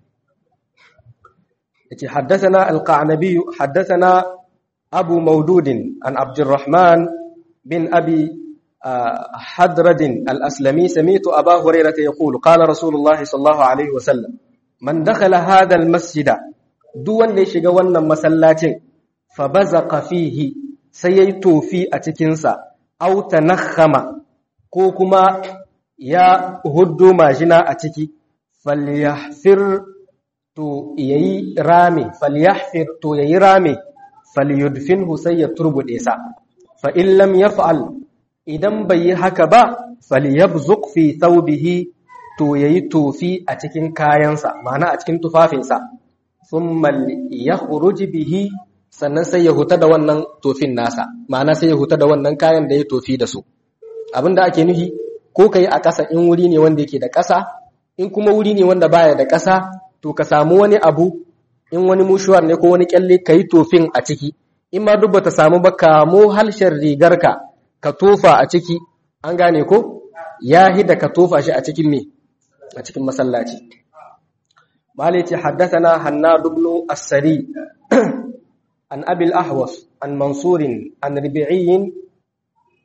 yace haddathana al-qanabi haddathana أبو مودود عن عبد الرحمن بن أبي حدرد الأسلمي سميت أبا هريرة يقول قال رسول الله صلى الله عليه وسلم من دخل هذا المسجد دون ليش قوانا مسلات فبزق فيه سييتو في أتكنسا أو تنخم كوكما يا هدو ماجنا أتكي فليحفر تو يي رامي فليحفر تو يي رامي falyudfinhu sai ya turbude sa fa in lam yaf'al idan bai yi haka ba falyabzuq fi thawbihi to yayi tofi a cikin kayansa ma'ana a cikin tufafinsa thumma yakhruj bihi sannan sai ya huta da wannan tofin nasa ma'ana sai ya huta da wannan kayan da ya tofi da su abinda ake nufi ko kai a ƙasa in wuri ne wanda yake da ƙasa in kuma wuri ne wanda baya da ƙasa to ka samu wani abu in wani mushuwar ne ko wani kyalle ka yi tofin a ciki in ma duk bata samu ba kamo halshen rigarka ka tofa a ciki an gane ko ya hida ka tofa shi a cikin me a cikin masallaci malici haddathana hannad ibn as-sari an abil ahwas an mansurin an ribi'in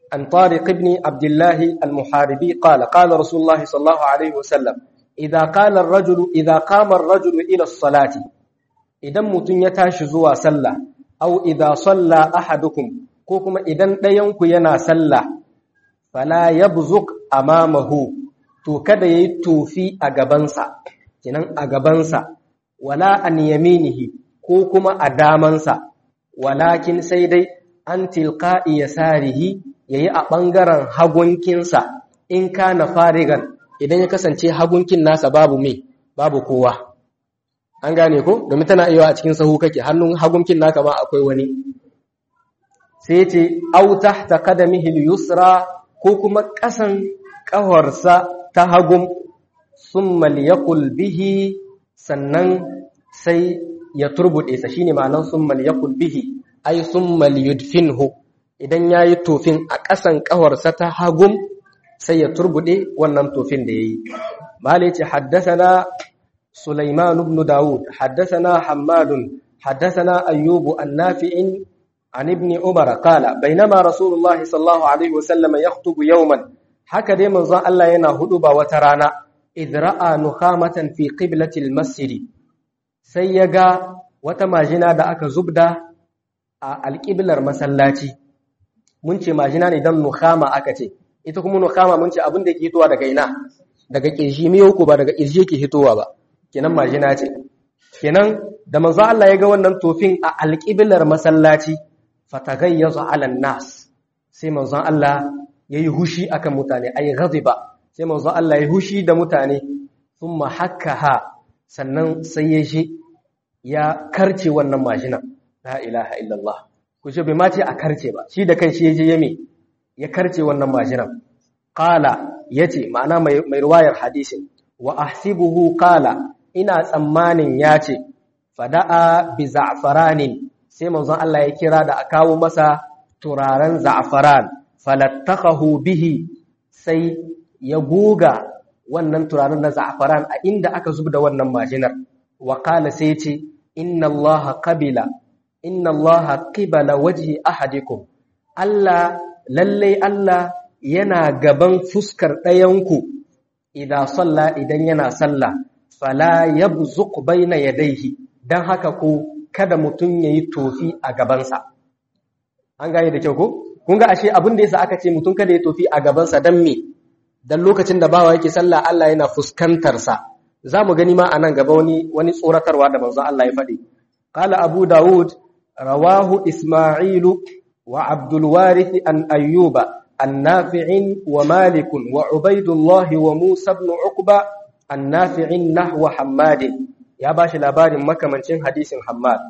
عن طارق بن عبد الله المحاربي قال قال رسول الله صلى الله عليه وسلم إذا قال الرجل إذا قام الرجل إلى الصلاة إذا متن يتاش زوا صلى أو إذا صلى أحدكم كوكما إذا دينك ينا صلى فلا يبزق أمامه to kada yayi tofi a gabansa kinan a gabansa wala an yaminihi ko kuma a damansa walakin sai dai an tilqa'i yasarihi yayi a ɓangaren hagunkinsa in kana farigan idan ya kasance hagunkin nasa babu me babu kowa an gane ko domin tana iya a cikin sahu kake hannun hagunkin naka ma akwai wani sai ce au tahta qadamihi al-yusra ko kuma ƙasan ƙawarsa ta hagun summa liyaqul bihi sannan sai ya turbude sa shine ma'anar summa liyaqul bihi ay summa liyudfinhu idan ya yi tofin a ƙasan ƙawarsa ta hagun sai ya turbuɗe wannan tofin da ya yi. Mali ce haddasana Sulaiman ibn Dawud, haddasana Hammadun, haddasana Ayyubu an nafi'in an ibn Umar kala, bainama Rasulullahi sallallahu Alaihi wasallama ya hutubu yauman, haka dai manzon Allah yana hudu ba wata rana, idra'a nukhamatan fi qiblatil masjidi sai ya ga wata majina da aka zubda a alƙiblar masallaci. mun ce majina ne don nukhama aka ce ita kuma nukhama mun ce abin da ke hitowa daga ina daga kirji mai ko ba daga kirji yake hitowa ba kenan majina ce kenan da manzo Allah ya ga wannan tofin a alƙiblar masallaci fatagayyaza ala nas sai manzo Allah yayi hushi akan mutane ay ghadiba sai manzo Allah yayi hushi da mutane thumma hakkaha sannan sai ya shi ya karce wannan majina la ilaha illallah ku ce bai ma ce a karce ba shi da kai shi ya je yame ya karce wannan majinan qala yace ma'ana mai mai ruwayar hadisin wa ahsibuhu qala ina tsammanin yace fada'a bi za'faranin sai manzon Allah ya kira da a kawo masa turaren za'faran falattakahu bihi sai ya goga wannan turaren na za'faran a inda aka zubda wannan majinar wa qala sai yace inna Allah qabila inna Allah qibala wajhi ahadikum Allah lalle Allah yana gaban fuskar ɗayanku idan salla idan yana salla fala yabzuq baina yadayhi dan haka ko kada mutun yayi tofi a gabansa an gane da kyau ko kun ga ashe abin da yasa aka ce mutun kada ya tofi a gabansa dan me dan lokacin da bawa yake sallah Allah yana fuskantar sa zamu gani ma anan gaba wani wani tsoratarwa da manzo Allah ya faɗi qala abu daud rawahu isma'ilu wa abdul warith an ayyuba النافع ومالك وعبيد الله وموسى بن عقبة النافع نحو حماد يا باش لابار مكمنشين حديث حماد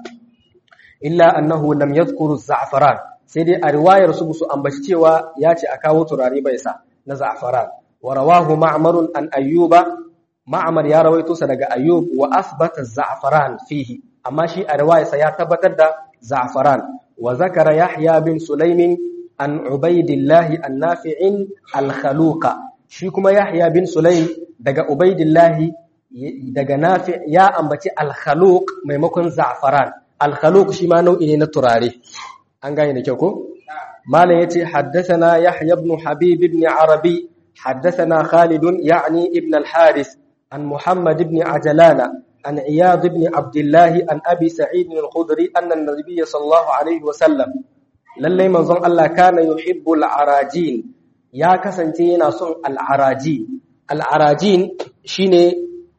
إلا أنه لم يذكر الزعفران سيدي الرواية رسول أن بشتوا ياتي أكاو تراري بيسا نزعفران ورواه معمر أن أيوب معمر يا رويتو سدق أيوب وأثبت الزعفران فيه أما شيء الرواية سيتبتد زعفران وذكر يحيى بن سليم an ubaidillahi annafi'in al-khaluqa shi kuma yahya bin sulaim daga ubaidillahi daga nafi ya ambaci al-khaluq maimakon za'faran al-khaluq shi ma nau'i ne na turare an gane da kyau ko malam yace haddathana yahya ibn habib ibn arabi haddathana khalid ya'ni ibn al-haris an muhammad ibn ajalana an iyad ibn abdullah an abi sa'id al-khudri anna an-nabiy sallallahu alaihi wa sallam lallai manzon Allah kana yuhibbul arajin ya kasance yana son al'arajin al'arajin shine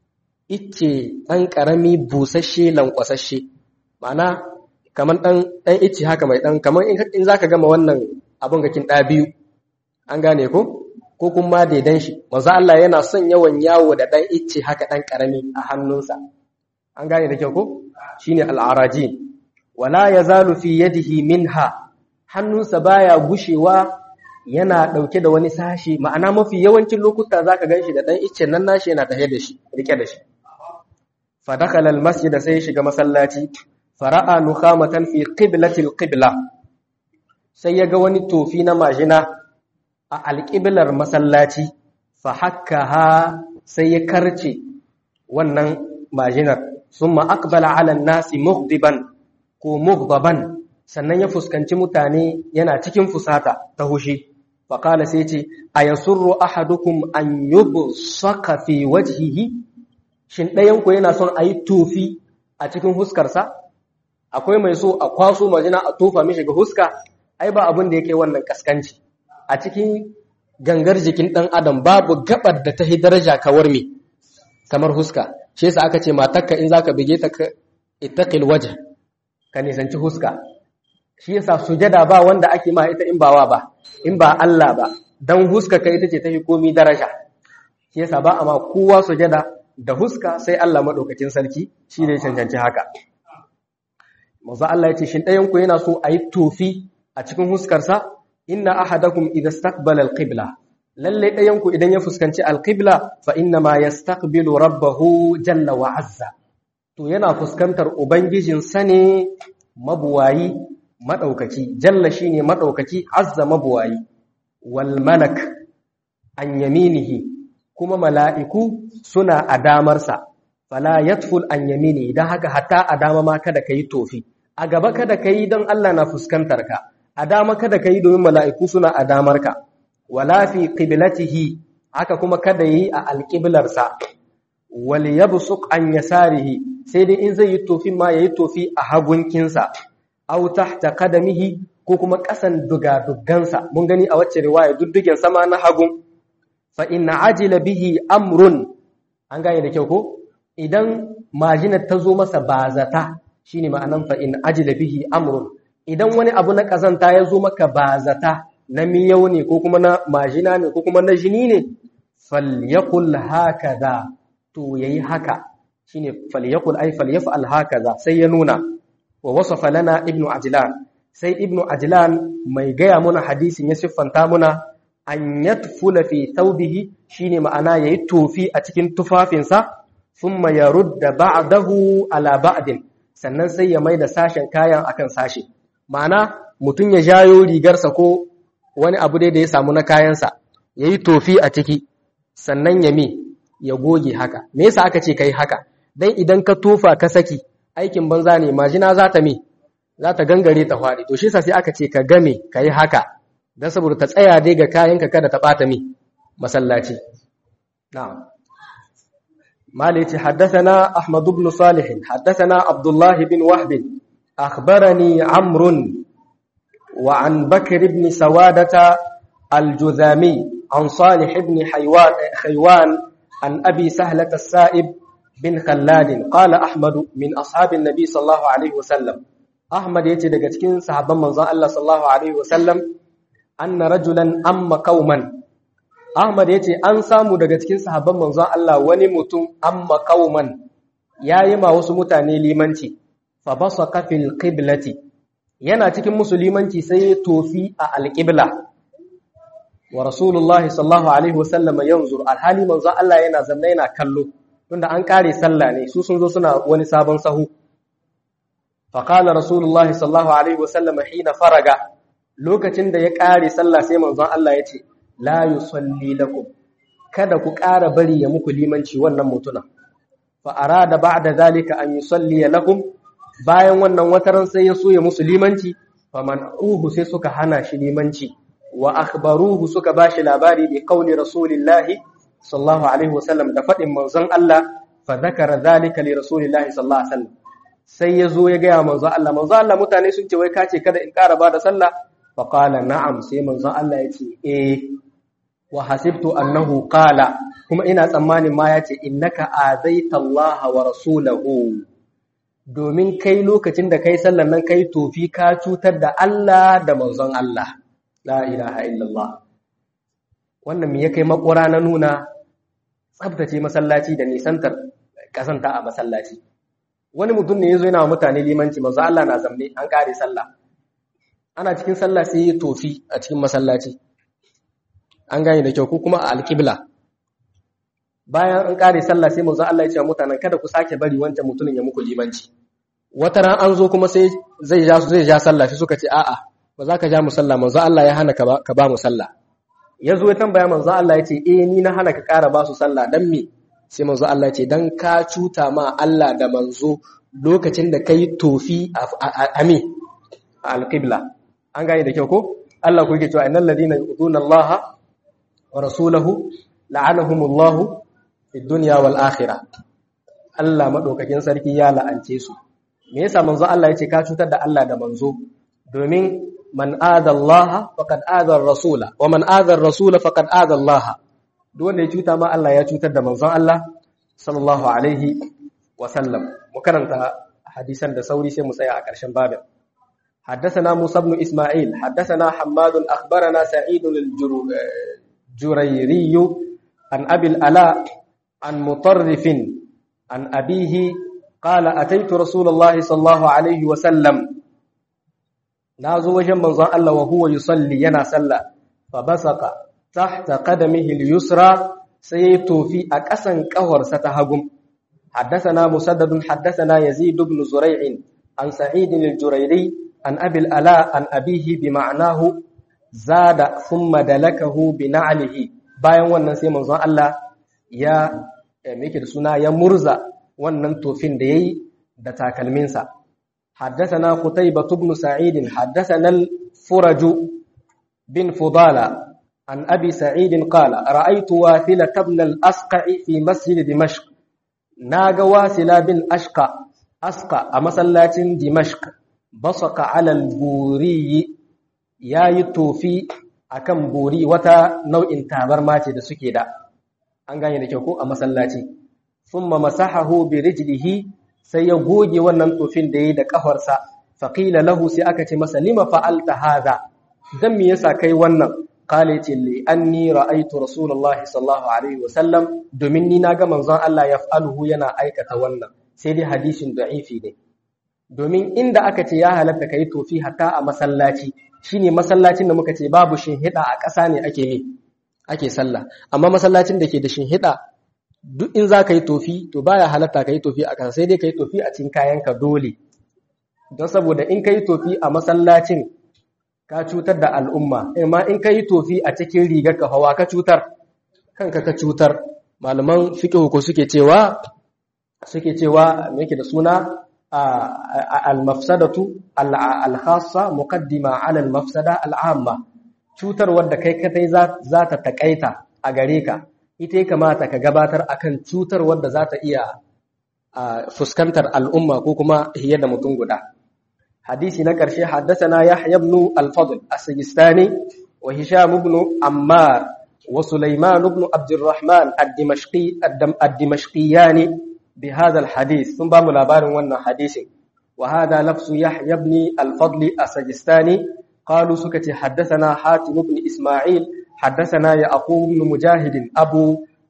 ice dan karami busasshe lankwasashe ma'ana kaman dan dan ice haka mai dan kaman in zaka gama wannan abun gakin da biyu an gane ko ko kuma daidan shi manzon Allah yana son yawan yawo da dan ice haka dan karami a hannunsa an gane da kyau ko shine al'arajin wala yazalu fi yadihi minha hannunsa baya gushewa yana ɗauke da wani sashi ma'ana mafi yawancin lokuta za ka gan shi da ɗan iccen nan nashi yana tahe da shi rike da shi fadakalal masjid sai ya shiga masallaci fara'a nukhamatan fi qiblatil qibla sai ya ga wani tofi na majina a alƙiblar masallaci fa hakkaha sai ya karce wannan majinar summa aqbala ala nasi mughdiban ko mughdaban sannan ya fuskanci mutane yana cikin fusata ta hushi faƙala sai ce a yasurru ahadukum an yubsaka fi wajhihi shin ɗayan ku yana son a yi tofi a cikin huskarsa akwai mai so a kwaso majina a tofa mishi ga huska ai ba abin da yake wannan kaskanci a cikin gangar jikin ɗan adam babu gabar da ta yi daraja kawar me kamar huska shi yasa aka ce matakka in zaka bige ta ka ittaqil wajh ka nisanci huska shi yasa sujada ba wanda ake ma ita in ba wa ba in ba Allah ba dan huska kai ita ce ta yi komi daraja shi yasa ba a ma kowa sujada da huska sai Allah madaukakin sarki shi ne cancanci haka manzo Allah ya ce shin ɗayan ku yana so a yi tofi a cikin huskarsa inna ahadakum idza istaqbala alqibla lalle ɗayan ku idan ya fuskanci alqibla fa inna ma yastaqbilu rabbahu jalla wa azza to yana fuskantar ubangijin sa ne mabuwayi madaukaki jalla shine madaukaki azza mabuwayi wal malak an yaminihi kuma mala'iku suna a damarsa fala yatful an yamini idan haka hatta a dama ma kada kai tofi a gaba kada kai don Allah na fuskantar ka a dama kada ka yi domin mala'iku suna a damarka, wala fi ƙibilatihi haka kuma kada yi a alƙiblarsa, wali ya busuk an ya sarihi, sai dai in zai yi tofi ma ya yi tofi a hagunkinsa, au ta kadamihi ko kuma ƙasan dugadugansa, mun gani a wacce riwaya duddugen sama na hagun, fa ina ajila bihi amrun, an gane da kyau ko? Idan majinar ta zo masa bazata, shi ne ma'anan fa ina ajila bihi amrun. idan wani abu na ƙazanta ya zo maka ba zata na miyau ne ko kuma na majina ne ko kuma na jini ne falyakul hakaza to yayi haka shine falyakul ay falyaf'al hakaza sai ya nuna wa wasafa lana ibnu ajlan sai ibnu ajlan mai gaya muna hadisin ya siffanta muna an yatfula fi thawbihi shine ma'ana yayi tofi a cikin tufafinsa thumma yarudda ba'dahu ala ba'din sannan sai ya mai da sashen kayan akan sashi ma'ana mutum ya jayo rigarsa ko wani abu dai da ya samu na kayansa ya yi tofi a ciki sannan ya mi ya goge haka me yasa aka ce ka yi haka don idan ka tofa ka saki aikin banza ne majina za ta mi za ta gangare ta faɗi to shi sa sai aka ce ka game ka yi haka don saboda ta tsaya dai ga kayanka kada ta ɓata mi masallaci na'am مالك حدثنا أحمد بن صالح حدثنا عبد الله بن وهب أخبرني عمرو وعن بكر بن سوادة الجذامي عن صالح بن حيوان, حيوان عن أبي سهلة السائب بن خلاد قال أحمد من أصحاب النبي صلى الله عليه وسلم أحمد يتدقى تكين صحابا من الله صلى الله عليه وسلم أن رجلا أم قوما Ahmad ya ce, An samu daga cikin sahabban manzon Allah wani mutum amma kauman ya yi ma wasu mutane limanci, fa ba su kafin ƙiblati, yana cikin musu limanci sai ya tofi a alƙibla. Wa Rasulullahi sallahu Alaihi wasallam yanzu alhali manzon Allah yana zanna yana kallo, tunda an ƙare sallah ne, su sun zo suna wani sabon sahu. Faƙala Rasulullahi sallahu Alaihi wasallam hina faraga, lokacin da ya ƙare sallah sai manzon Allah ya ce, la yusalli lakum kada ku ƙara bari ya muku limanci wannan mutuna fa arada ba'da zalika an yusalli lakum bayan wannan wataran sai ya so ya musu limanci faman uhu sai suka hana shi limanci wa akhbaruhu suka bashi labari bi qauli rasulillahi sallallahu alaihi wasallam da fadin manzon Allah fa zakara zalika li rasulillahi sallallahu alaihi wasallam sai ya zo ya ga manzon Allah manzon Allah mutane sun ce wai kace kada in ƙara ba da sallah fa qala na'am sai manzon Allah ya ce eh wa hasibtu annahu qala kuma ina tsammanin ma yace innaka azaita Allah wa rasulahu domin kai lokacin da kai sallan nan kai tofi ka cutar da Allah da manzon Allah la ilaha illallah wannan me ya kai makura na nuna tsabtace masallaci da nisantar kasanta a masallaci wani mutum ne yazo yana wa mutane limanci manzo Allah na zamne an kare sallah ana cikin sallah sai ya tofi a cikin masallaci an gane da kyau ko kuma a alƙibla bayan an ƙare sallah sai manzo Allah ya ce wa mutanen kada ku sake bari wancan mutumin ya muku limanci wata ran an zo kuma sai zai ja zai ja sallah sai suka ce a'a ba za ka ja mu sallah manzo Allah ya hana ka ba ka ba mu sallah ya zo ya tambaya manzo Allah ya ce eh ni na hana ka ƙara ba su sallah dan me sai manzo Allah ya ce dan ka cuta ma Allah da manzo lokacin da kai tofi a ami a alƙibla an gane da kyau ko Allah kuke cewa innal ladina yu'tuna Allah wa rasulahu la'anahumullahu fid dunya wal akhirah Allah madaukakin sarki ya la'ance su me yasa manzo Allah yace ka cutar da Allah da manzo domin man aada Allah faqad aada ar-rasula wa man aada ar-rasula faqad aada Allah duk wanda ya cuta ma Allah ya cutar da manzon Allah sallallahu alaihi wa sallam mu karanta hadisan da sauri sai mu tsaya a ƙarshen babin حدثنا موسى بن إسماعيل حدثنا حماد أخبرنا سعيد الجريري عن أبي الألاء عن مطرف عن أبيه قال أتيت رسول الله صلى الله عليه وسلم نازو وجن منظر الله وهو يصلي ينا صلى فبصق تحت قدمه اليسرى سيتو في أكسن كهر ستهجم حدثنا مسدد حدثنا يزيد بن زريع عن سعيد الجريري عن أبي الألاء عن أبيه بمعناه زاد ثم دلكه بنعله bayan wannan sai manzon Allah ya meke da suna ya murza wannan tofin da yayi da takalminsa haddathana qutaybah ibn sa'id haddathana al-furaj bin fudala an abi sa'id qala ra'aytu wathila ibn al-asqa fi masjid dimashq naga wasila bin ashqa asqa a masallacin dimashq basaka ala al-buri yayi tofi akan buri wata nau'in tabarma ce da suke da an gane da kyau ko a masallaci thumma masahahu bi rijlihi sai ya goge wannan tofin da yayi da kafarsa faqila lahu sai aka ce masa lima fa'alta hadha dan me yasa kai wannan qala ce li anni ra'aytu rasulullahi sallallahu alaihi wasallam domin ni naga manzon Allah yaf'aluhu yana aikata wannan sai dai hadisin da'ifi ne domin inda aka ce ya halatta kai tofi hatta a masallaci shine masallacin da muka ce babu shinhida a ƙasa ne ake ne ake sallah amma masallacin da ke da shinhida duk in za ka yi tofi to baya halatta ka yi tofi a ƙasa sai dai ka yi tofi a cikin kayanka dole don saboda in ka yi tofi a masallacin ka cutar da al'umma amma in ka yi tofi a cikin rigar ka hawa ka cutar kanka ka cutar malaman fiqh ko suke cewa suke cewa me yake da suna al-mafsadatu al-khassa muqaddima ala al-mafsada al-amma cutar wadda kai kadai za ta takaita a gare ka ita ya kamata ka gabatar akan cutar wadda za ta iya fuskantar al'umma ko kuma hiye da mutum guda hadisi na ƙarshe haddasana yahya ibn al-fadl as-sijistani wa hisham ibn ammar wa sulaiman ibn abdurrahman ad-dimashqi ad-dimashqiyani بهذا الحديث ثم بام لابارن wannan hadisin وهذا لفظ يحيى بن الفضل السجستاني قالوا سكتي حدثنا حاتم بن إسماعيل حدثنا يعقوب بن مجاهد أبو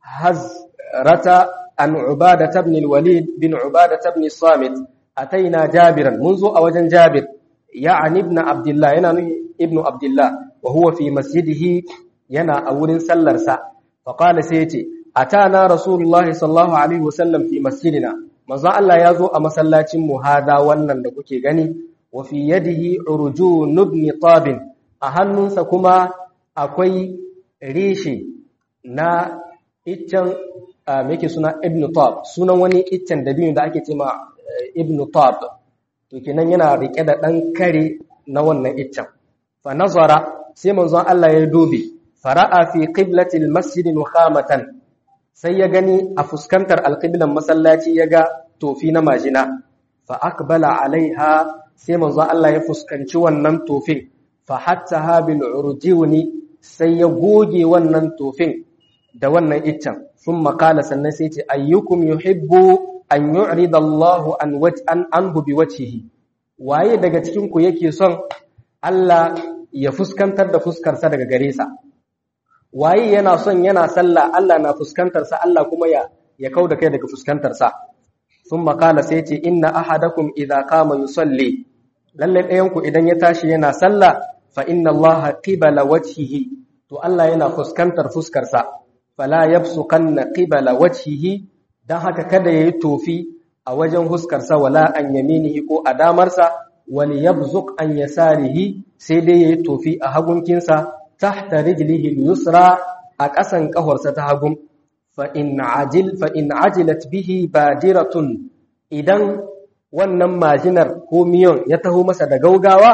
هزرة عن عبادة بن الوليد بن عبادة بن الصامت أتينا جابرا منذ أوجن جابر يعني ابن عبد الله يعني ابن عبد الله وهو في مسجده ينا أول سلرسا فقال سيتي atana rasulullahi sallallahu alaihi wasallam fi masjidina manzo Allah ya zo a masallacin mu hada wannan da kuke gani wa fi yadihi urjun ibn tab a hannunsa kuma akwai rishi na iccen me yake suna ibn tab sunan wani iccen dabino da ake cewa ibn tab to kenan yana rike da dan kare na wannan iccen fa nazara sai manzon Allah ya dubi fara'a fi qiblati al-masjid nukhamatan sai ya gani a fuskantar alƙiblan masallaci ya ga tofi na majina fa akbala alaiha sai manzo Allah ya fuskanci wannan tofin fa hatta habil urjiwni sai ya goge wannan tofin da wannan iccen sun makala sannan sai ce ayyukum yuhibbu an yu'rida Allah an waj'an anhu bi wajhihi waye daga cikin ku yake son Allah ya fuskantar da fuskarsa daga gare sa waye yana son yana sallah Allah na fuskantarsa Allah kuma ya ya kauda kai daga fuskantarsa sun makala sai ce inna ahadakum idza qama yusalli lalle ɗayan ku idan ya tashi yana sallah fa inna Allah qibala wajhihi to Allah yana fuskantar fuskarsa fala yabsuqanna qibala wajhihi dan haka kada yayi tofi a wajen huskarsa wala an yaminihi ko a damarsa wal yabzuq an yasarihi sai dai yayi tofi a hagunkinsa tahta rijlihi al-yusra a ƙasan ƙafarsa ta hagu fa in ajil fa in ajilat bihi badiratun idan wannan majinar ko miyon ya taho masa da gaugawa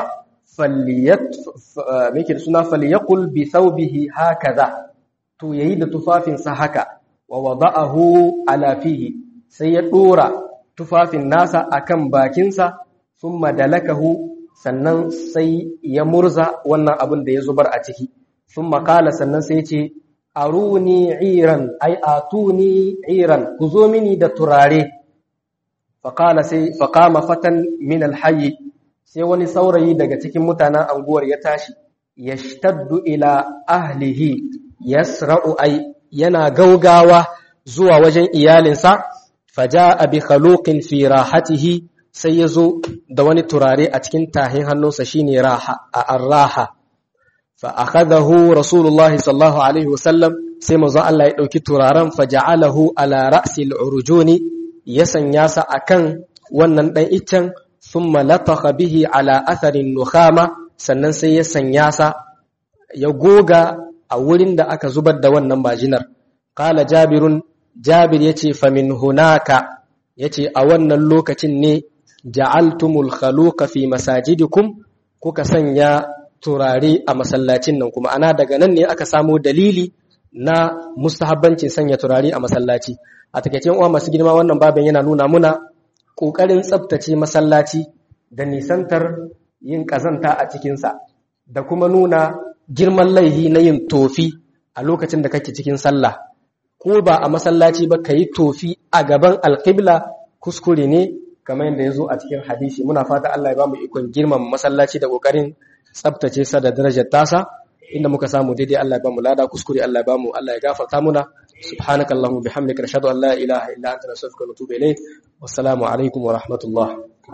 faliyat meke suna faliyakul bi thawbihi hakaza to yayi da tufafinsa haka wa wada'ahu ala fihi sai ya dora tufafin nasa akan bakinsa thumma dalakahu sannan sai ya murza wannan abin da ya zubar a ciki thumma qala sannan sai ya ce aruni iran ai atuni iran ku zo mini da turare faqala sai faqama fatan min alhayy sai wani saurayi daga cikin mutanen anguwar ya tashi yashtaddu ila ahlihi yasra'u ai yana gaugawa zuwa wajen iyalinsa faja'a bi khaluqin fi rahatihi sai yazo da wani turare a cikin tahin hannunsa shine raha a arraha fa akhadahu rasulullah sallallahu alaihi wasallam sai manzo Allah ya dauki turaren faja'alahu ala ra'si al-urjuni ya sanya sa akan wannan dan iccen thumma latakha bihi ala atharin nukhama sannan sai ya sanya sa ya goga a wurin da aka zubar da wannan bajinar qala jabirun jabir yace fa min hunaka yace a wannan lokacin ne ja'altumul khaluqa fi masajidikum kuka sanya turare a masallacin nan kuma ana daga nan ne aka samo dalili na mustahabbancin sanya turare a masallaci a takeicin uwa masu girma wannan babin yana nuna muna kokarin tsaftace masallaci da nisantar yin kazanta a cikinsa da kuma nuna girman laihi na yin tofi a lokacin da kake cikin sallah ko ba a masallaci ba ka yi tofi a gaban alƙibla kuskure ne kamar yadda ya zo a cikin hadisi muna fata Allah ya ba mu ikon girman masallaci da ƙoƙarin tsabtace sa da darajar tasa inda muka samu daidai Allah ya ba mu lada kuskure Allah ya ba mu Allah ya gafarta muna subhanaka allahumma bihamdika nashhadu an la ilaha illa anta nastaghfiruka wa natubu ilayk wassalamu alaikum wa rahmatullah